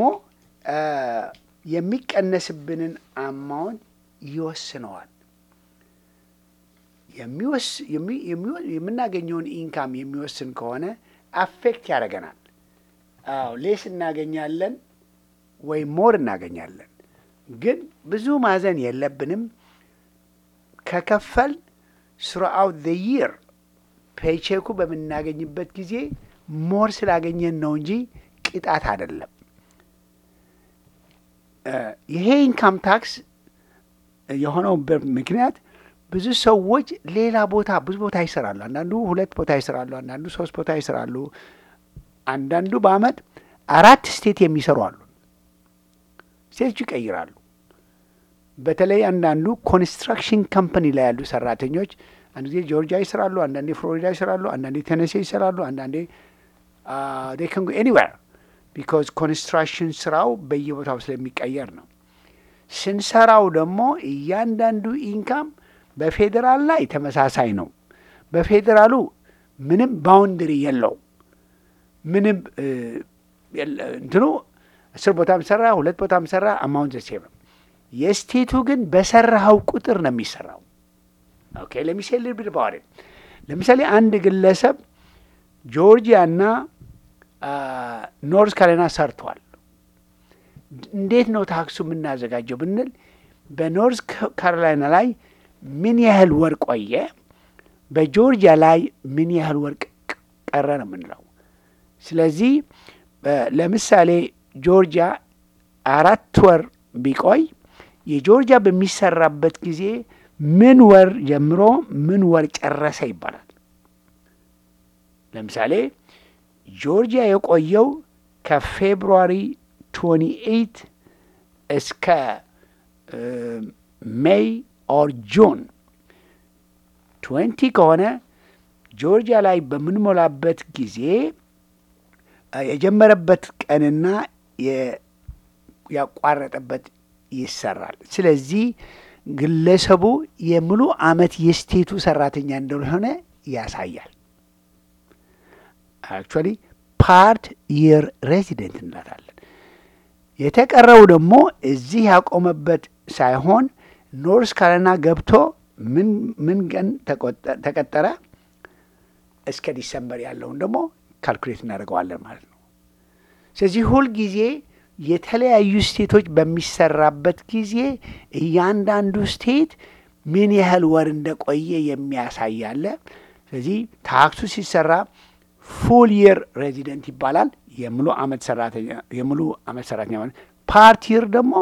Speaker 1: የሚቀነስብንን አማውንት ይወስነዋል። የምናገኘውን ኢንካም የሚወስን ከሆነ አፌክት ያደርገናል። አዎ ሌስ እናገኛለን ወይ ሞር እናገኛለን። ግን ብዙ ማዘን የለብንም። ከከፈል ስሩአውት ዘ ይር ፔቼኩ በምናገኝበት ጊዜ ሞር ስላገኘን ነው እንጂ ቅጣት አይደለም። ይሄ ኢንካም ታክስ የሆነው ምክንያት ብዙ ሰዎች ሌላ ቦታ ብዙ ቦታ ይሰራሉ። አንዳንዱ ሁለት ቦታ ይሰራሉ፣ አንዳንዱ ሶስት ቦታ ይሰራሉ፣ አንዳንዱ በአመት አራት ስቴት የሚሰሩ አሉ። ስቴቶች ይቀይራሉ። በተለይ አንዳንዱ ኮንስትራክሽን ካምፓኒ ላይ ያሉ ሰራተኞች አንድ ጊዜ ጆርጂያ ይሰራሉ፣ አንዳንዴ ፍሎሪዳ ይሰራሉ፣ አንዳንዴ ቴነሴ ይሰራሉ፣ አንዳንዴ ዴይ ካን ጎ ኤኒዌር ቢካዝ ኮንስትራክሽን ስራው በየቦታው ስለሚቀየር ነው። ስንሰራው ደግሞ እያንዳንዱ ኢንካም በፌዴራል ላይ ተመሳሳይ ነው። በፌዴራሉ ምንም ባውንድሪ የለው ምንም እንትኑ አስር ቦታም ሰራ ሁለት ቦታም ሰራ አማውንት ሴም ነው። የስቴቱ ግን በሰራኸው ቁጥር ነው የሚሰራው። ኦኬ ለሚሴል ልብል ባዋሪ ለምሳሌ አንድ ግለሰብ ጆርጂያና ኖርዝ ካሮላይና ሰርቷል። እንዴት ነው ታክሱ የምናዘጋጀው ብንል በኖርዝ ካሮላይና ላይ ምን ያህል ወር ቆየ፣ በጆርጂያ ላይ ምን ያህል ወር ቀረ ነው የምንለው። ስለዚህ ለምሳሌ ጆርጂያ አራት ወር ቢቆይ የጆርጂያ በሚሰራበት ጊዜ ምን ወር ጀምሮ ምን ወር ጨረሰ ይባላል። ለምሳሌ ጆርጂያ የቆየው ከፌብሩዋሪ 28 እስከ ሜይ ኦር ጁን 20 ከሆነ ጆርጂያ ላይ በምንሞላበት ጊዜ የጀመረበት ቀንና ያቋረጠበት ይሰራል። ስለዚህ ግለሰቡ የሙሉ ዓመት የስቴቱ ሰራተኛ እንደሆነ ያሳያል። አክቹዋሊ ፓርት የር ሬዚደንት እንላታለን። የተቀረው ደግሞ እዚህ ያቆመበት ሳይሆን ኖርስ ካሮላይና ገብቶ ምን ምን ቀን ተቀጠረ እስከ ዲሰምበር ያለውን ደግሞ ካልኩሌት እናደርገዋለን ማለት ነው። ስለዚህ ሁልጊዜ የተለያዩ ስቴቶች በሚሰራበት ጊዜ እያንዳንዱ ስቴት ምን ያህል ወር እንደቆየ የሚያሳይ አለ። ስለዚህ ታክሱ ሲሰራ ፉል የር ሬዚደንት ይባላል። የሙሉ ዓመት ሰራተኛ የሙሉ ዓመት ሰራተኛ ማለት ፓርት የር ደግሞ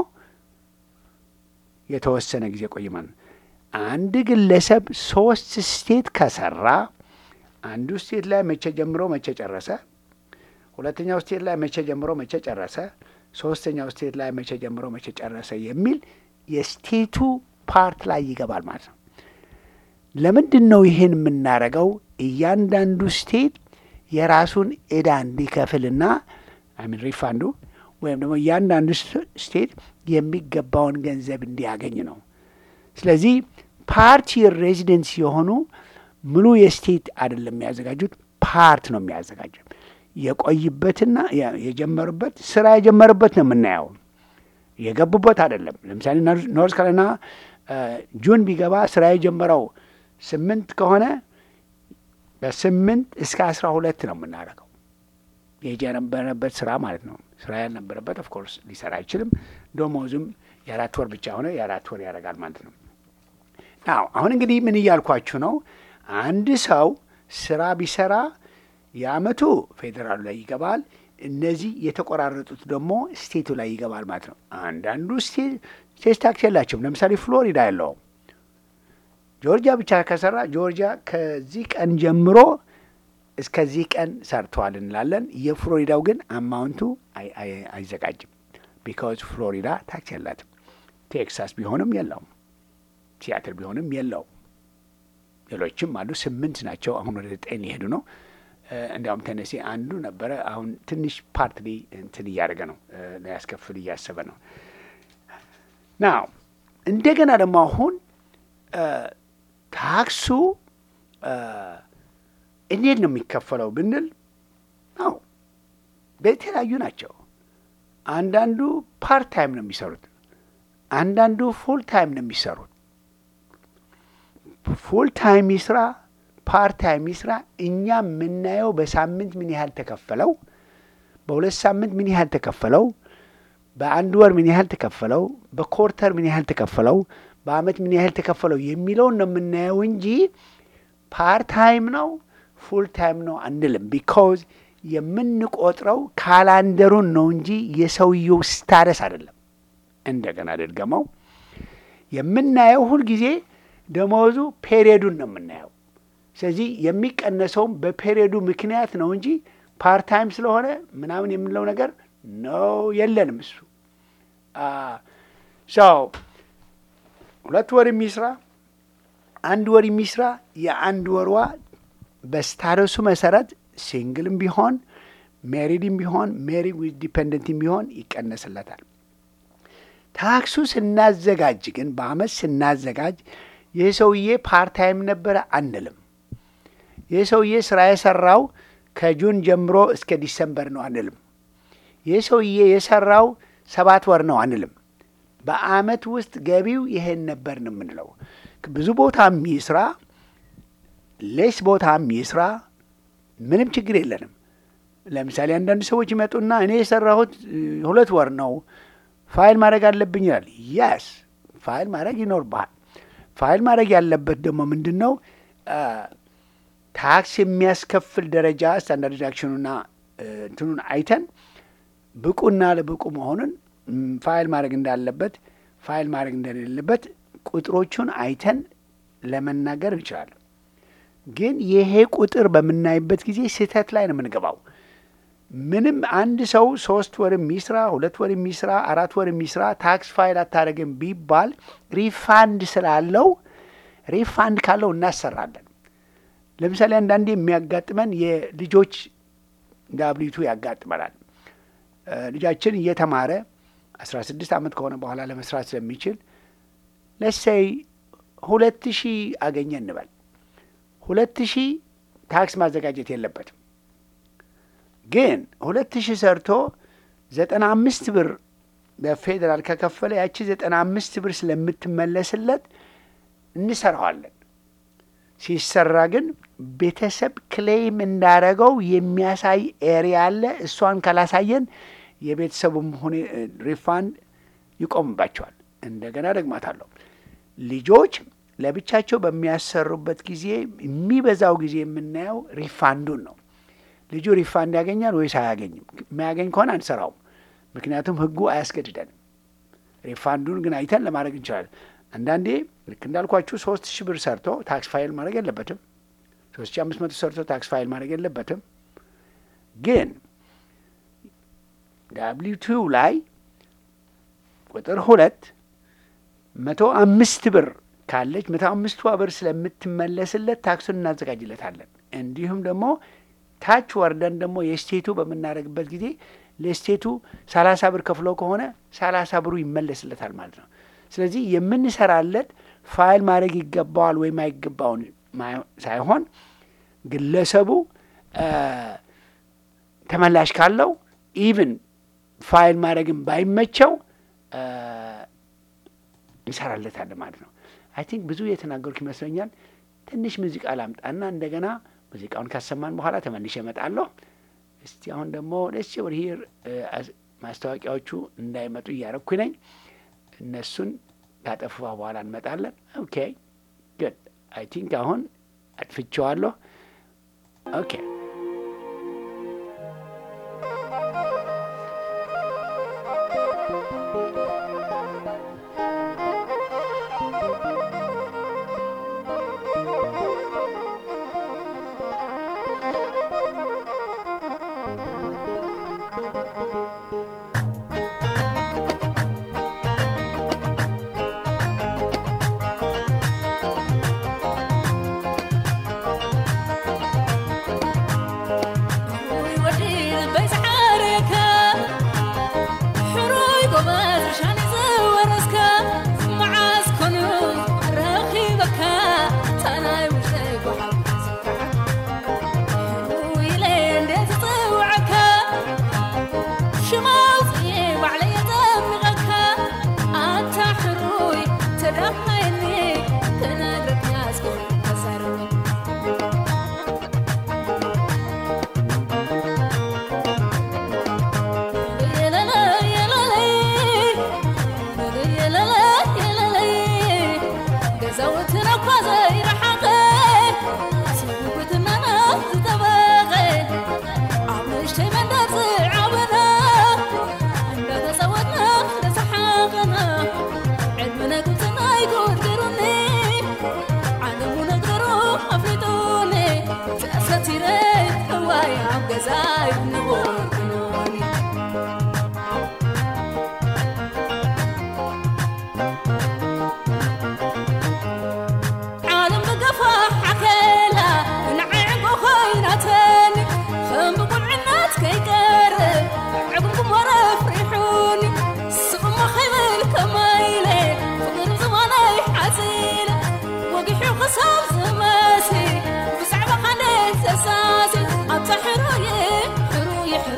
Speaker 1: የተወሰነ ጊዜ ቆየ ማለት ነው። አንድ ግለሰብ ሶስት ስቴት ከሰራ አንዱ ስቴት ላይ መቼ ጀምሮ መቼ ጨረሰ፣ ሁለተኛው ስቴት ላይ መቼ ጀምሮ መቼ ጨረሰ፣ ሶስተኛው ስቴት ላይ መቼ ጀምሮ መቼ ጨረሰ የሚል የስቴቱ ፓርት ላይ ይገባል ማለት ነው። ለምንድን ነው ይህን የምናደርገው? እያንዳንዱ ስቴት የራሱን ዕዳ እንዲከፍልና አሚን ሪፋንዱ ወይም ደግሞ እያንዳንዱ ስቴት የሚገባውን ገንዘብ እንዲያገኝ ነው። ስለዚህ ፓርቲ ሬዚደንስ የሆኑ ሙሉ የስቴት አይደለም የሚያዘጋጁት፣ ፓርት ነው የሚያዘጋጁት። የቆይበትና የጀመሩበት ስራ የጀመሩበት ነው የምናየው፣ የገቡበት አይደለም። ለምሳሌ ኖርዝ ካሮላይና ጁን ቢገባ ስራ የጀመረው ስምንት ከሆነ በስምንት እስከ አስራ ሁለት ነው የምናደርገው የጀነበረበት ስራ ማለት ነው። ስራ ያልነበረበት ኦፍኮርስ ሊሰራ አይችልም። ደሞዙም የአራት ወር ብቻ ሆነ የአራት ወር ያደርጋል ማለት ነው። ናው አሁን እንግዲህ ምን እያልኳችሁ ነው? አንድ ሰው ስራ ቢሰራ የአመቱ ፌዴራሉ ላይ ይገባል። እነዚህ የተቆራረጡት ደግሞ ስቴቱ ላይ ይገባል ማለት ነው። አንዳንዱ ስቴት ታክስ የላቸውም። ለምሳሌ ፍሎሪዳ የለውም። ጆርጂያ ብቻ ከሰራ ጆርጂያ ከዚህ ቀን ጀምሮ እስከዚህ ቀን ሰርተዋል እንላለን። የፍሎሪዳው ግን አማውንቱ አይዘጋጅም። ቢካዝ ፍሎሪዳ ታክስ የላትም። ቴክሳስ ቢሆንም የለውም። ሲያትል ቢሆንም የለውም። ሌሎችም አሉ። ስምንት ናቸው። አሁን ወደ ዘጠኝ ሊሄዱ ነው። እንዲያውም ተነሲ አንዱ ነበረ። አሁን ትንሽ ፓርትሊ እንትን እያደረገ ነው፣ ሊያስከፍል እያሰበ ነው። ናው እንደገና ደግሞ አሁን ታክሱ እንዴት ነው የሚከፈለው ብንል፣ አዎ በተለያዩ ናቸው። አንዳንዱ ፓርት ታይም ነው የሚሰሩት፣ አንዳንዱ ፉል ታይም ነው የሚሰሩት። ፉል ታይም ይስራ ፓርት ታይም ይስራ፣ እኛ የምናየው በሳምንት ምን ያህል ተከፈለው፣ በሁለት ሳምንት ምን ያህል ተከፈለው፣ በአንድ ወር ምን ያህል ተከፈለው፣ በኮርተር ምን ያህል ተከፈለው፣ በአመት ምን ያህል ተከፈለው የሚለውን ነው የምናየው እንጂ ፓርት ታይም ነው ፉል ታይም ነው አንልም። ቢካዝ የምንቆጥረው ካላንደሩን ነው እንጂ የሰውየው ስታረስ አይደለም። እንደገና ደድገመው የምናየው ሁልጊዜ ደመወዙ ፔሪዮዱን ነው የምናየው። ስለዚህ የሚቀነሰውም በፔሪዮዱ ምክንያት ነው እንጂ ፓርት ታይም ስለሆነ ምናምን የምንለው ነገር ነው የለንም። እሱ ሰው ሁለት ወር የሚስራ አንድ ወር የሚስራ የአንድ ወርዋ በስታረሱ መሰረት ሲንግልም ቢሆን ሜሪድም ቢሆን ሜሪድ ዊዝ ዲፐንደንትም ቢሆን ይቀነስለታል። ታክሱ ስናዘጋጅ ግን በአመት ስናዘጋጅ ይህ ሰውዬ ፓርት ታይም ነበረ አንልም። ይህ ሰውዬ ስራ የሰራው ከጁን ጀምሮ እስከ ዲሰምበር ነው አንልም። ይህ ሰውዬ የሰራው ሰባት ወር ነው አንልም። በአመት ውስጥ ገቢው ይሄን ነበር ነው የምንለው። ብዙ ቦታ የሚስራ ሌስ ቦታ የሚስራ ምንም ችግር የለንም። ለምሳሌ አንዳንድ ሰዎች ይመጡና እኔ የሰራሁት ሁለት ወር ነው ፋይል ማድረግ አለብኝ ይላል። የስ ፋይል ማድረግ ይኖርብሃል። ፋይል ማድረግ ያለበት ደግሞ ምንድን ነው? ታክስ የሚያስከፍል ደረጃ ስታንዳርድ ዲዳክሽኑና እንትኑን አይተን ብቁና ለብቁ መሆኑን ም፣ ፋይል ማድረግ እንዳለበት ፋይል ማድረግ እንደሌለበት ቁጥሮቹን አይተን ለመናገር እንችላለን። ግን ይሄ ቁጥር በምናይበት ጊዜ ስህተት ላይ ነው የምንገባው። ምንም አንድ ሰው ሶስት ወር የሚስራ ሁለት ወር የሚስራ አራት ወር የሚስራ ታክስ ፋይል አታደርግም ቢባል ሪፋንድ ስላለው ሪፋንድ ካለው እናሰራለን። ለምሳሌ አንዳንዴ የሚያጋጥመን የልጆች ዳብሊቱ ያጋጥመናል። እ፣ ልጃችን እየተማረ አስራ ስድስት ዓመት ከሆነ በኋላ ለመስራት ስለሚችል ለሰይ ሁለት ሺህ አገኘ እንበል። ሁለት ሺህ ታክስ ማዘጋጀት የለበትም። ግን ሁለት ሺህ ሰርቶ ዘጠና አምስት ብር በፌዴራል ከከፈለ ያቺ ዘጠና አምስት ብር ስለምትመለስለት እንሰራዋለን። ሲሰራ ግን ቤተሰብ ክሌም እንዳረገው የሚያሳይ ኤሪያ አለ። እሷን ካላሳየን የቤተሰቡም ሁኔ ሪፋንድ ይቆምባቸዋል። እንደገና ደግማታለሁ። ልጆች ለብቻቸው በሚያሰሩበት ጊዜ የሚበዛው ጊዜ የምናየው ሪፋንዱን ነው። ልጁ ሪፋንድ ያገኛል ወይስ አያገኝም? የሚያገኝ ከሆነ አንሰራውም፣ ምክንያቱም ሕጉ አያስገድደንም። ሪፋንዱን ግን አይተን ለማድረግ እንችላለን። አንዳንዴ ልክ እንዳልኳችሁ ሶስት ሺህ ብር ሰርቶ ታክስ ፋይል ማድረግ የለበትም። ሶስት ሺህ አምስት መቶ ሰርቶ ታክስ ፋይል ማድረግ የለበትም። ግን ዳብሊው ቱ ላይ ቁጥር ሁለት መቶ አምስት ብር ካለች መቶ አምስቷ ብር ስለምትመለስለት ታክሱን እናዘጋጅለታለን። እንዲሁም ደግሞ ታች ወርደን ደግሞ የስቴቱ በምናደርግበት ጊዜ ለስቴቱ ሰላሳ ብር ከፍሎ ከሆነ ሰላሳ ብሩ ይመለስለታል ማለት ነው። ስለዚህ የምንሰራለት ፋይል ማድረግ ይገባዋል ወይም አይገባውን ማ- ሳይሆን ግለሰቡ አ፣ ተመላሽ ካለው ኢቭን ፋይል ማድረግን ባይመቸው አ፣ እንሰራለታለን ማለት ነው። አይ ቲንክ ብዙ የተናገርኩ ይመስለኛል። ትንሽ ሙዚቃ ላምጣና እንደገና ሙዚቃውን ካሰማን በኋላ ተመልሼ እመጣለሁ። እስቲ አሁን ደግሞ ደስ ወር ሂር ማስታወቂያዎቹ እንዳይመጡ እያረኩኝ ነኝ። እነሱን ካጠፉ በኋላ እንመጣለን። ኦኬ ግድ አይ ቲንክ አሁን አጥፍቼዋለሁ። ኦኬ
Speaker 3: حروي حروي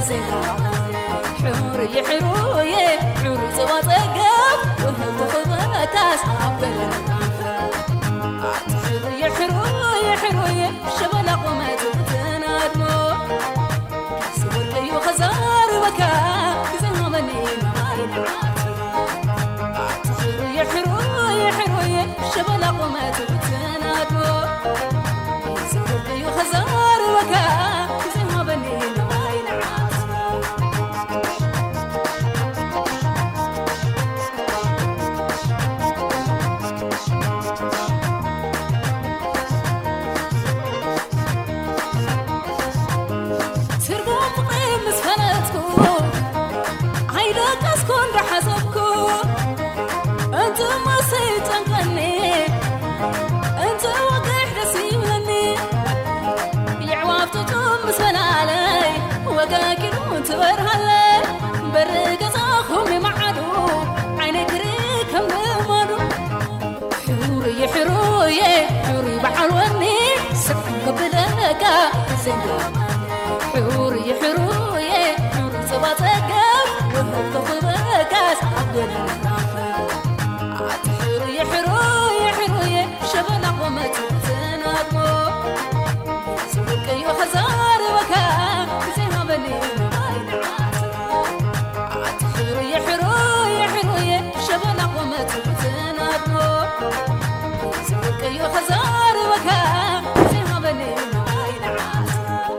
Speaker 4: ዜና ሕሩይ ሕሩይ ሕሩይ ዞባ ፀገብ ውህብ ክበታስ ኣበለ ሕሩይ ሕሩይ ሕሩይ ሸበላ ቁመት ትናድሞ ስወርቀዩ ኸዛርበካ ግዘመኒ ማይናት ሕሩይ ሕሩይ ሕሩይ ሸበላ ቁመት ትናድሞ ስወርቀዩ ኸዛርበካ ግዘመኒ ማይናት ትርጉም ፍቕሪ ምስ ፈለጥኩ ኣይደቀስኩ እንዳሓሰብኩ እንት መሰይ ጨንቀኒ እንት ወግሕ ደስ ይብለኒ ይዕዋፍትቱ ምስ በላለይ ወጋጊዱ ትበርሃለይ በሪ ገዛኹም ይመዓዱ ዓይነ ግሪ ከም ልመዱ ሕሩይ ሕሩይ ሕሩይ በዓል ወኒ ስቕ ከብለካ ዜና ሕሩይ ሕሩይ ሕሩይ ዞባ ፀገብ ውህብ ክኽበካስ ኣገለናኸ ኣቲ ሕሩይ ሕሩይ ሕሩይ ሸበላ ቁመት ትናድሞ ዝውልቀዮ ኸዛርበካ ግዜሃበኒ ኣይንዓት ኣቲ ሕሩይ ሕሩይ ሕሩይ ሸበላ ቁመት ትናድሞ ዝውልቀዮ ኸዛርበካ ግዜሃበኒ ኣይንዓት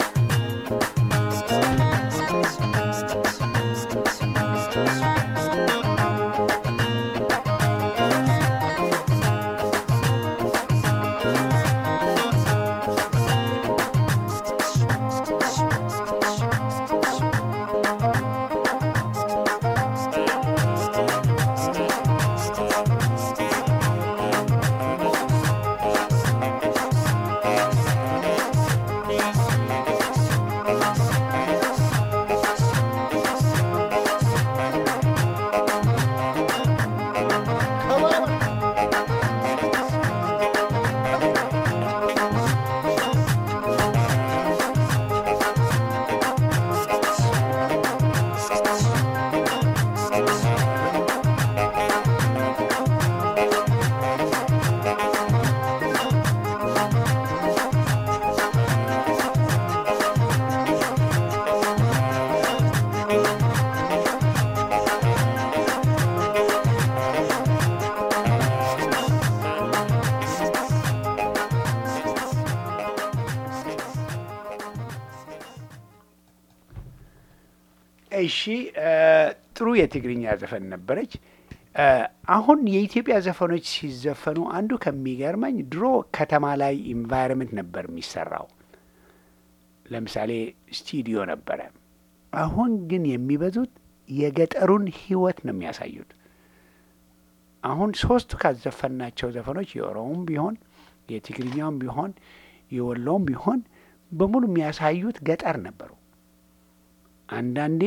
Speaker 1: እሺ እ ጥሩ የትግርኛ ዘፈን ነበረች። እ አሁን የኢትዮጵያ ዘፈኖች ሲዘፈኑ አንዱ ከሚገርመኝ ድሮ ከተማ ላይ ኢንቫይሮንመንት ነበር የሚሰራው። ለምሳሌ ስቱዲዮ ነበረ። አሁን ግን የሚበዙት የገጠሩን ሕይወት ነው የሚያሳዩት። አሁን ሶስቱ ካዘፈናቸው ዘፈኖች የኦሮሞም ቢሆን የትግርኛውም ቢሆን የወሎውም ቢሆን በሙሉ የሚያሳዩት ገጠር ነበሩ። አንዳንዴ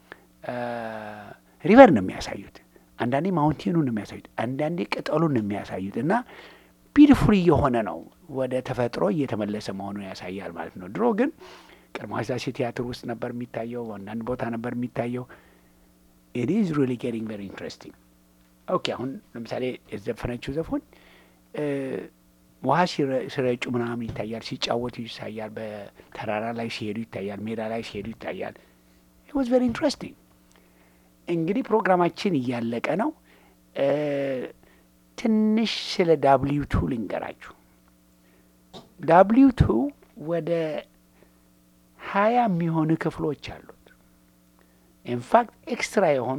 Speaker 1: ሪቨር ነው የሚያሳዩት፣ አንዳንዴ ማውንቴኑን ነው የሚያሳዩት፣ አንዳንዴ ቅጠሉን ነው የሚያሳዩት እና ቢዩቲፉል እየሆነ ነው ወደ ተፈጥሮ እየተመለሰ መሆኑን ያሳያል ማለት ነው። ድሮ ግን ቀድሞ ሥላሴ ቲያትር ውስጥ ነበር የሚታየው፣ አንዳንድ ቦታ ነበር የሚታየው። ኢት ኢዝ ሪሊ ጌቲንግ ቨሪ ኢንትረስቲንግ። ኦኬ አሁን ለምሳሌ የዘፈነችው ዘፎን ውሃ ሲረጩ ምናምን ይታያል፣ ሲጫወቱ ይታያል፣ በተራራ ላይ ሲሄዱ ይታያል፣ ሜዳ ላይ ሲሄዱ ይታያል። ኢት ዋዝ ቨሪ ኢንትረስቲንግ። እንግዲህ ፕሮግራማችን እያለቀ ነው። ትንሽ ስለ ዳብሊዩ ቱ ልንገራችሁ። ዳብሊዩ ቱ ወደ ሀያ የሚሆኑ ክፍሎች አሉት። ኢንፋክት ኤክስትራ የሆኑ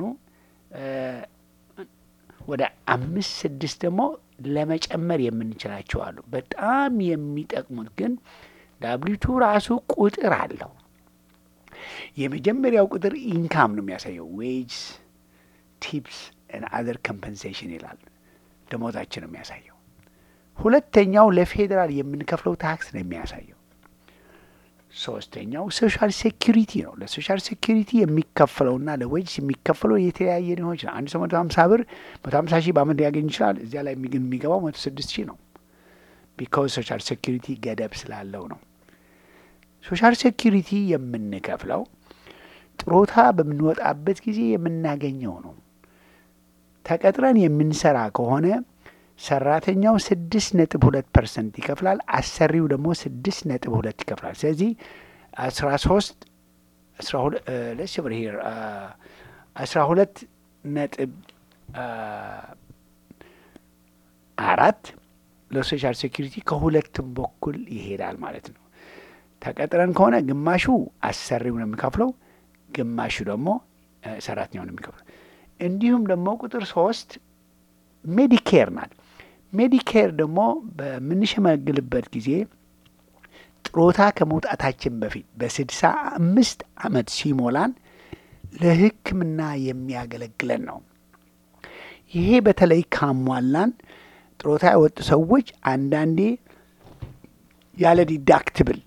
Speaker 1: ወደ አምስት ስድስት ደግሞ ለመጨመር የምንችላቸው አሉ። በጣም የሚጠቅሙት ግን ዳብሊው ቱ ራሱ ቁጥር አለው። የመጀመሪያው ቁጥር ኢንካም ነው የሚያሳየው። ዌጅስ ቲፕስ አዘር ኮምፐንሴሽን ይላል። ደሞዛችን ነው የሚያሳየው። ሁለተኛው ለፌዴራል የምንከፍለው ታክስ ነው የሚያሳየው። ሶስተኛው ሶሻል ሴኪሪቲ ነው። ለሶሻል ሴኪሪቲ የሚከፈለውና ለዌጅስ የሚከፈለው የተለያየ ሊሆን ይችላል። አንድ ሰው መቶ ሀምሳ ብር መቶ ሀምሳ ሺህ በአመት ሊያገኝ ይችላል። እዚያ ላይ ግን የሚገባው መቶ ስድስት ሺህ ነው። ቢካውዝ ሶሻል ሴኪሪቲ ገደብ ስላለው ነው። ሶሻል ሴኪሪቲ የምንከፍለው ጥሮታ በምንወጣበት ጊዜ የምናገኘው ነው። ተቀጥረን የምንሰራ ከሆነ ሰራተኛው ስድስት ነጥብ ሁለት ፐርሰንት ይከፍላል። አሰሪው ደግሞ ስድስት ነጥብ ሁለት ይከፍላል። ስለዚህ አስራ ሶስት አስራ ሁለት ለስ ብር ሄር አስራ ሁለት ነጥብ አራት ለሶሻል ሴኪሪቲ ከሁለቱም በኩል ይሄዳል ማለት ነው። ተቀጥረን ከሆነ ግማሹ አሰሪው ነው የሚከፍለው፣ ግማሹ ደግሞ ሰራተኛው ነው የሚከፍለው። እንዲሁም ደግሞ ቁጥር ሶስት ሜዲኬር ናት። ሜዲኬር ደግሞ በምንሸመግልበት ጊዜ ጥሮታ ከመውጣታችን በፊት በስድሳ አምስት ዓመት ሲሞላን ለሕክምና የሚያገለግለን ነው። ይሄ በተለይ ካሟላን ጥሮታ የወጡ ሰዎች አንዳንዴ ያለ ዲዳክትብል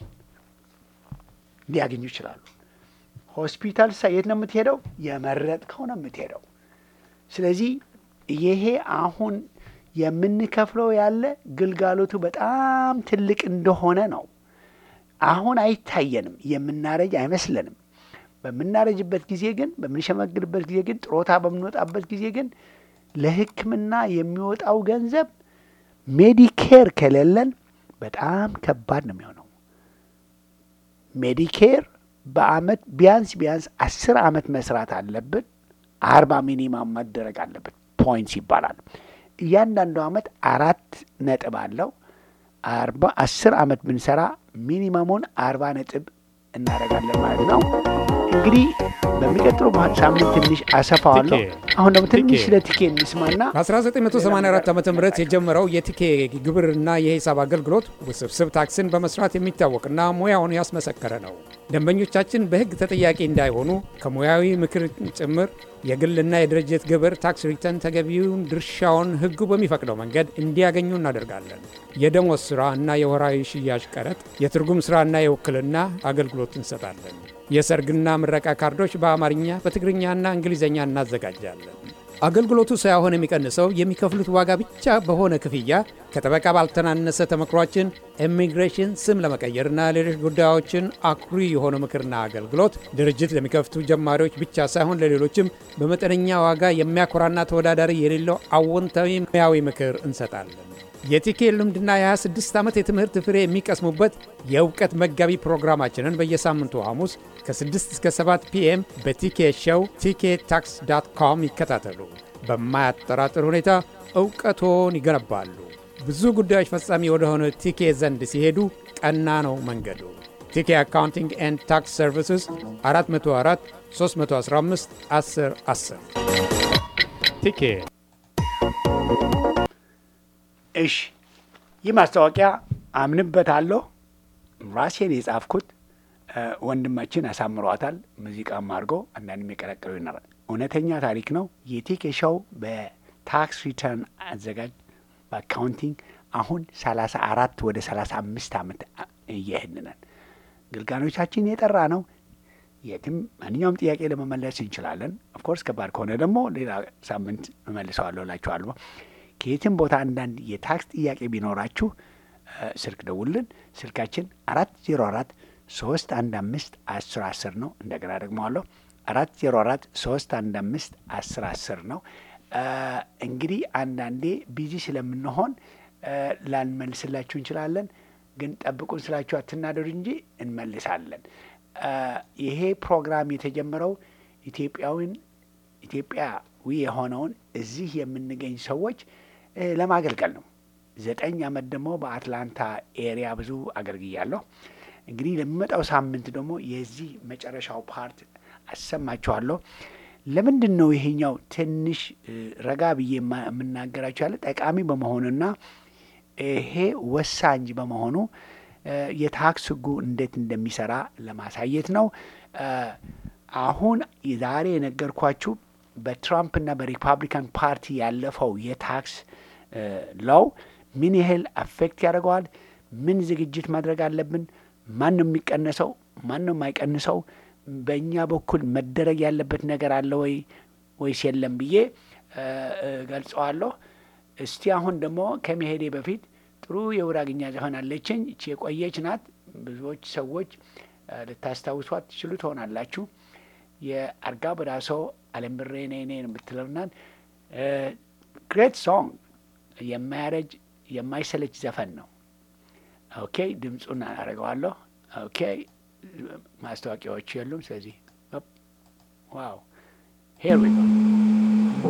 Speaker 1: ሊያገኙ ይችላሉ። ሆስፒታል ሳ የት ነው የምትሄደው? የመረጥከው ነው የምትሄደው። ስለዚህ ይሄ አሁን የምንከፍለው ያለ ግልጋሎቱ በጣም ትልቅ እንደሆነ ነው። አሁን አይታየንም፣ የምናረጅ አይመስለንም። በምናረጅበት ጊዜ ግን በምንሸመግልበት ጊዜ ግን ጥሮታ በምንወጣበት ጊዜ ግን ለሕክምና የሚወጣው ገንዘብ ሜዲኬር ከሌለን በጣም ከባድ ነው የሚሆነው። ሜዲኬር በአመት ቢያንስ ቢያንስ አስር አመት መስራት አለብን። አርባ ሚኒማም መደረግ አለበት ፖይንትስ ይባላል። እያንዳንዱ አመት አራት ነጥብ አለው። አርባ አስር አመት ብንሰራ ሚኒመሙን አርባ ነጥብ እናደርጋለን ማለት ነው። እንግዲህ በሚቀጥለው ሳምንት ትንሽ አሰፋዋለሁ። አሁን ደግሞ ትንሽ ስለ ቲኬ እንስማና
Speaker 5: በ1984 ዓ ም የጀመረው የቲኬ ግብርና የሂሳብ አገልግሎት ውስብስብ ታክስን በመስራት የሚታወቅና ሙያውን ያስመሰከረ ነው። ደንበኞቻችን በሕግ ተጠያቂ እንዳይሆኑ ከሙያዊ ምክር ጭምር የግልና የድርጅት ግብር ታክስ ሪተርን ተገቢውን ድርሻውን ሕጉ በሚፈቅደው መንገድ እንዲያገኙ እናደርጋለን። የደሞዝ ሥራ እና የወራዊ ሽያጭ ቀረጥ፣ የትርጉም ሥራና የውክልና አገልግሎት እንሰጣለን። የሰርግና ምረቃ ካርዶች በአማርኛ በትግርኛና እንግሊዝኛ እናዘጋጃለን። አገልግሎቱ ሳይሆን የሚቀንሰው የሚከፍሉት ዋጋ ብቻ በሆነ ክፍያ ከጠበቃ ባልተናነሰ ተመክሯችን ኢሚግሬሽን ስም ለመቀየርና ሌሎች ጉዳዮችን አኩሪ የሆነ ምክርና አገልግሎት ድርጅት ለሚከፍቱ ጀማሪዎች ብቻ ሳይሆን ለሌሎችም በመጠነኛ ዋጋ የሚያኮራና ተወዳዳሪ የሌለው አዎንታዊ ሙያዊ ምክር እንሰጣለን። የቲኬ ልምድና የ26 ዓመት የትምህርት ፍሬ የሚቀስሙበት የእውቀት መጋቢ ፕሮግራማችንን በየሳምንቱ ሐሙስ ከ6 እስከ 7 ፒኤም በቲኬ ሾው ቲኬ ታክስ ዳት ኮም ይከታተሉ። በማያጠራጥር ሁኔታ እውቀቶን ይገነባሉ። ብዙ ጉዳዮች ፈጻሚ ወደሆነ ቲኬ ዘንድ ሲሄዱ ቀና ነው መንገዱ። ቲኬ አካውንቲንግ ኤንድ ታክስ ሰርቪስስ 404 315 10 10 ቲኬ
Speaker 1: እሺ ይህ ማስታወቂያ አምንበታለሁ። ራሴን የጻፍኩት ወንድማችን አሳምሯታል። ሙዚቃም አድርጎ አንዳንድ የቀረቀሩ ይኖራል። እውነተኛ ታሪክ ነው። የቲኬሻው በታክስ ሪተርን አዘጋጅ በአካውንቲንግ አሁን ሰላሳ አራት ወደ ሰላሳ አምስት ዓመት እየሄድን ግልጋሎቻችን የጠራ ነው። የትም ማንኛውም ጥያቄ ለመመለስ እንችላለን። ኦፍኮርስ ከባድ ከሆነ ደግሞ ሌላ ሳምንት እመልሰዋለሁ እላችኋለሁ። ከየትም ቦታ አንዳንድ የታክስ ጥያቄ ቢኖራችሁ ስልክ ደውልን። ስልካችን አራት ዜሮ አራት ሶስት አንድ አምስት አስር አስር ነው። እንደገና ደግመዋለሁ አራት ዜሮ አራት ሶስት አንድ አምስት አስር አስር ነው። እንግዲህ አንዳንዴ ቢዚ ስለምንሆን ላንመልስላችሁ እንችላለን። ግን ጠብቁን ስላችሁ አትናደዱ እንጂ እንመልሳለን። ይሄ ፕሮግራም የተጀመረው ኢትዮጵያዊን ኢትዮጵያዊ የሆነውን እዚህ የምንገኝ ሰዎች ለማገልገል ነው። ዘጠኝ ዓመት ደግሞ በአትላንታ ኤሪያ ብዙ አገልግያለሁ። እንግዲህ ለሚመጣው ሳምንት ደግሞ የዚህ መጨረሻው ፓርት አሰማችኋለሁ። ለምንድን ነው ይሄኛው ትንሽ ረጋ ብዬ የምናገራቸው ያለ ጠቃሚ በመሆኑና ይሄ ወሳኝ በመሆኑ የታክስ ሕጉ እንዴት እንደሚሰራ ለማሳየት ነው። አሁን ዛሬ የነገርኳችሁ በትራምፕና በሪፐብሊካን ፓርቲ ያለፈው የታክስ ለው ምን ያህል አፌክት ያደርገዋል፣ ምን ዝግጅት ማድረግ አለብን፣ ማን ነው የሚቀነሰው፣ ማን ነው የማይቀንሰው፣ በእኛ በኩል መደረግ ያለበት ነገር አለ ወይ ወይስ የለም ብዬ ገልጸዋለሁ። እስቲ አሁን ደግሞ ከመሄዴ በፊት ጥሩ የጉራግኛ ዘፈን አለችኝ። እቺ የቆየች ናት። ብዙዎች ሰዎች ልታስታውሷት ትችሉ ትሆናላችሁ። የአርጋ በዳሶ አለም ብሬ ነይ ነይ የምትለውና ግሬት ሶንግ የማያረጅ የማይሰለች ዘፈን ነው። ኦኬ ድምፁን አደርገዋለሁ። ኦኬ ማስታወቂያዎቹ የሉም። ስለዚህ ዋው ሄር ዊ ጎ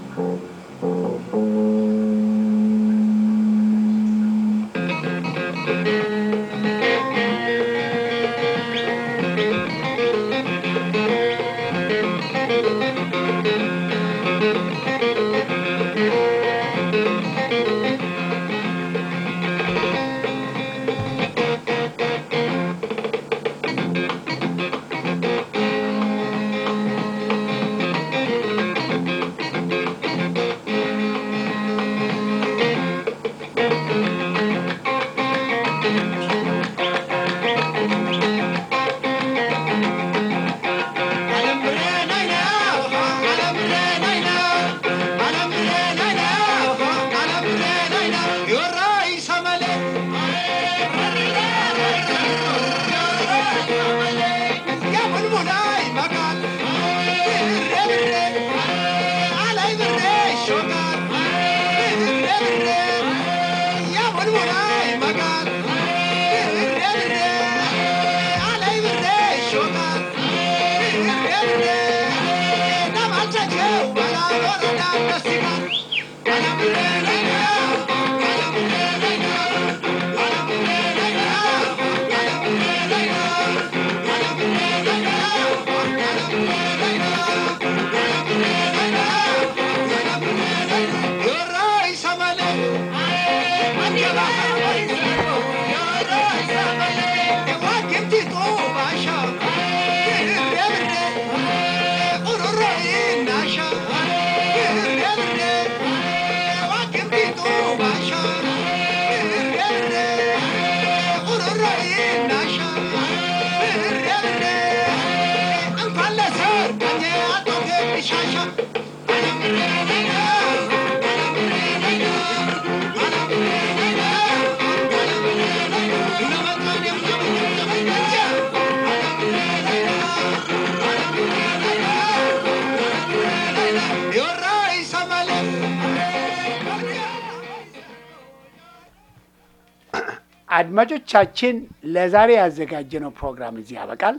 Speaker 1: አድማጮቻችን ለዛሬ ያዘጋጀነው ፕሮግራም እዚህ ያበቃል።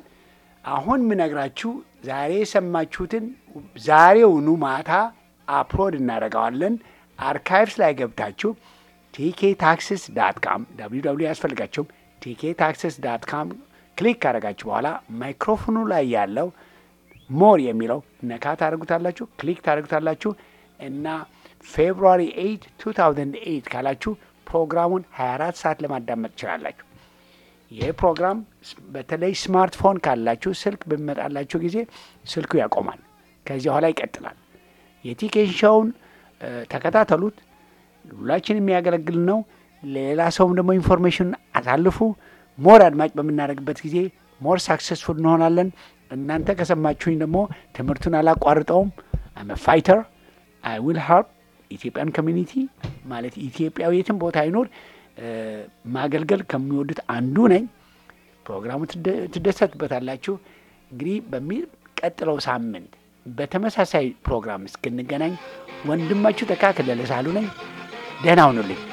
Speaker 1: አሁን ምነግራችሁ ዛሬ የሰማችሁትን ዛሬውኑ ማታ አፕሎድ እናደርገዋለን። አርካይቭስ ላይ ገብታችሁ ቲኬ ታክስስ ዳት ካም ደብሊው ደብሊው ያስፈልጋችሁም ቲኬ ታክስስ ዳት ካም ክሊክ ካደረጋችሁ በኋላ ማይክሮፎኑ ላይ ያለው ሞር የሚለው ነካ ታደርጉታላችሁ፣ ክሊክ ታደርጉታላችሁ እና ፌብሩዋሪ 8 2008 ካላችሁ ፕሮግራሙን 24 ሰዓት ለማዳመጥ ትችላላችሁ። ይህ ፕሮግራም በተለይ ስማርትፎን ካላችሁ ስልክ በሚመጣላችሁ ጊዜ ስልኩ ያቆማል። ከዚህ በኋላ ይቀጥላል። የቲኬን ሾውን ተከታተሉት። ሁላችን የሚያገለግል ነው። ሌላ ሰውም ደግሞ ኢንፎርሜሽን አሳልፉ። ሞር አድማጭ በምናደርግበት ጊዜ ሞር ሳክሰስፉል እንሆናለን። እናንተ ከሰማችሁኝ ደግሞ ትምህርቱን አላቋርጠውም። አም ፋይተር አይ ዊል ሀርፕ ኢትዮጵያን ኮሚኒቲ ማለት ኢትዮጵያዊ የትም ቦታ አይኖር ማገልገል ከሚወዱት አንዱ ነኝ። ፕሮግራሙ ትደሰቱበታላችሁ። እንግዲህ በሚቀጥለው ሳምንት በተመሳሳይ ፕሮግራም እስክንገናኝ ወንድማችሁ ተካክለለ ሳሉ ነኝ። ደህና ሁኑልኝ።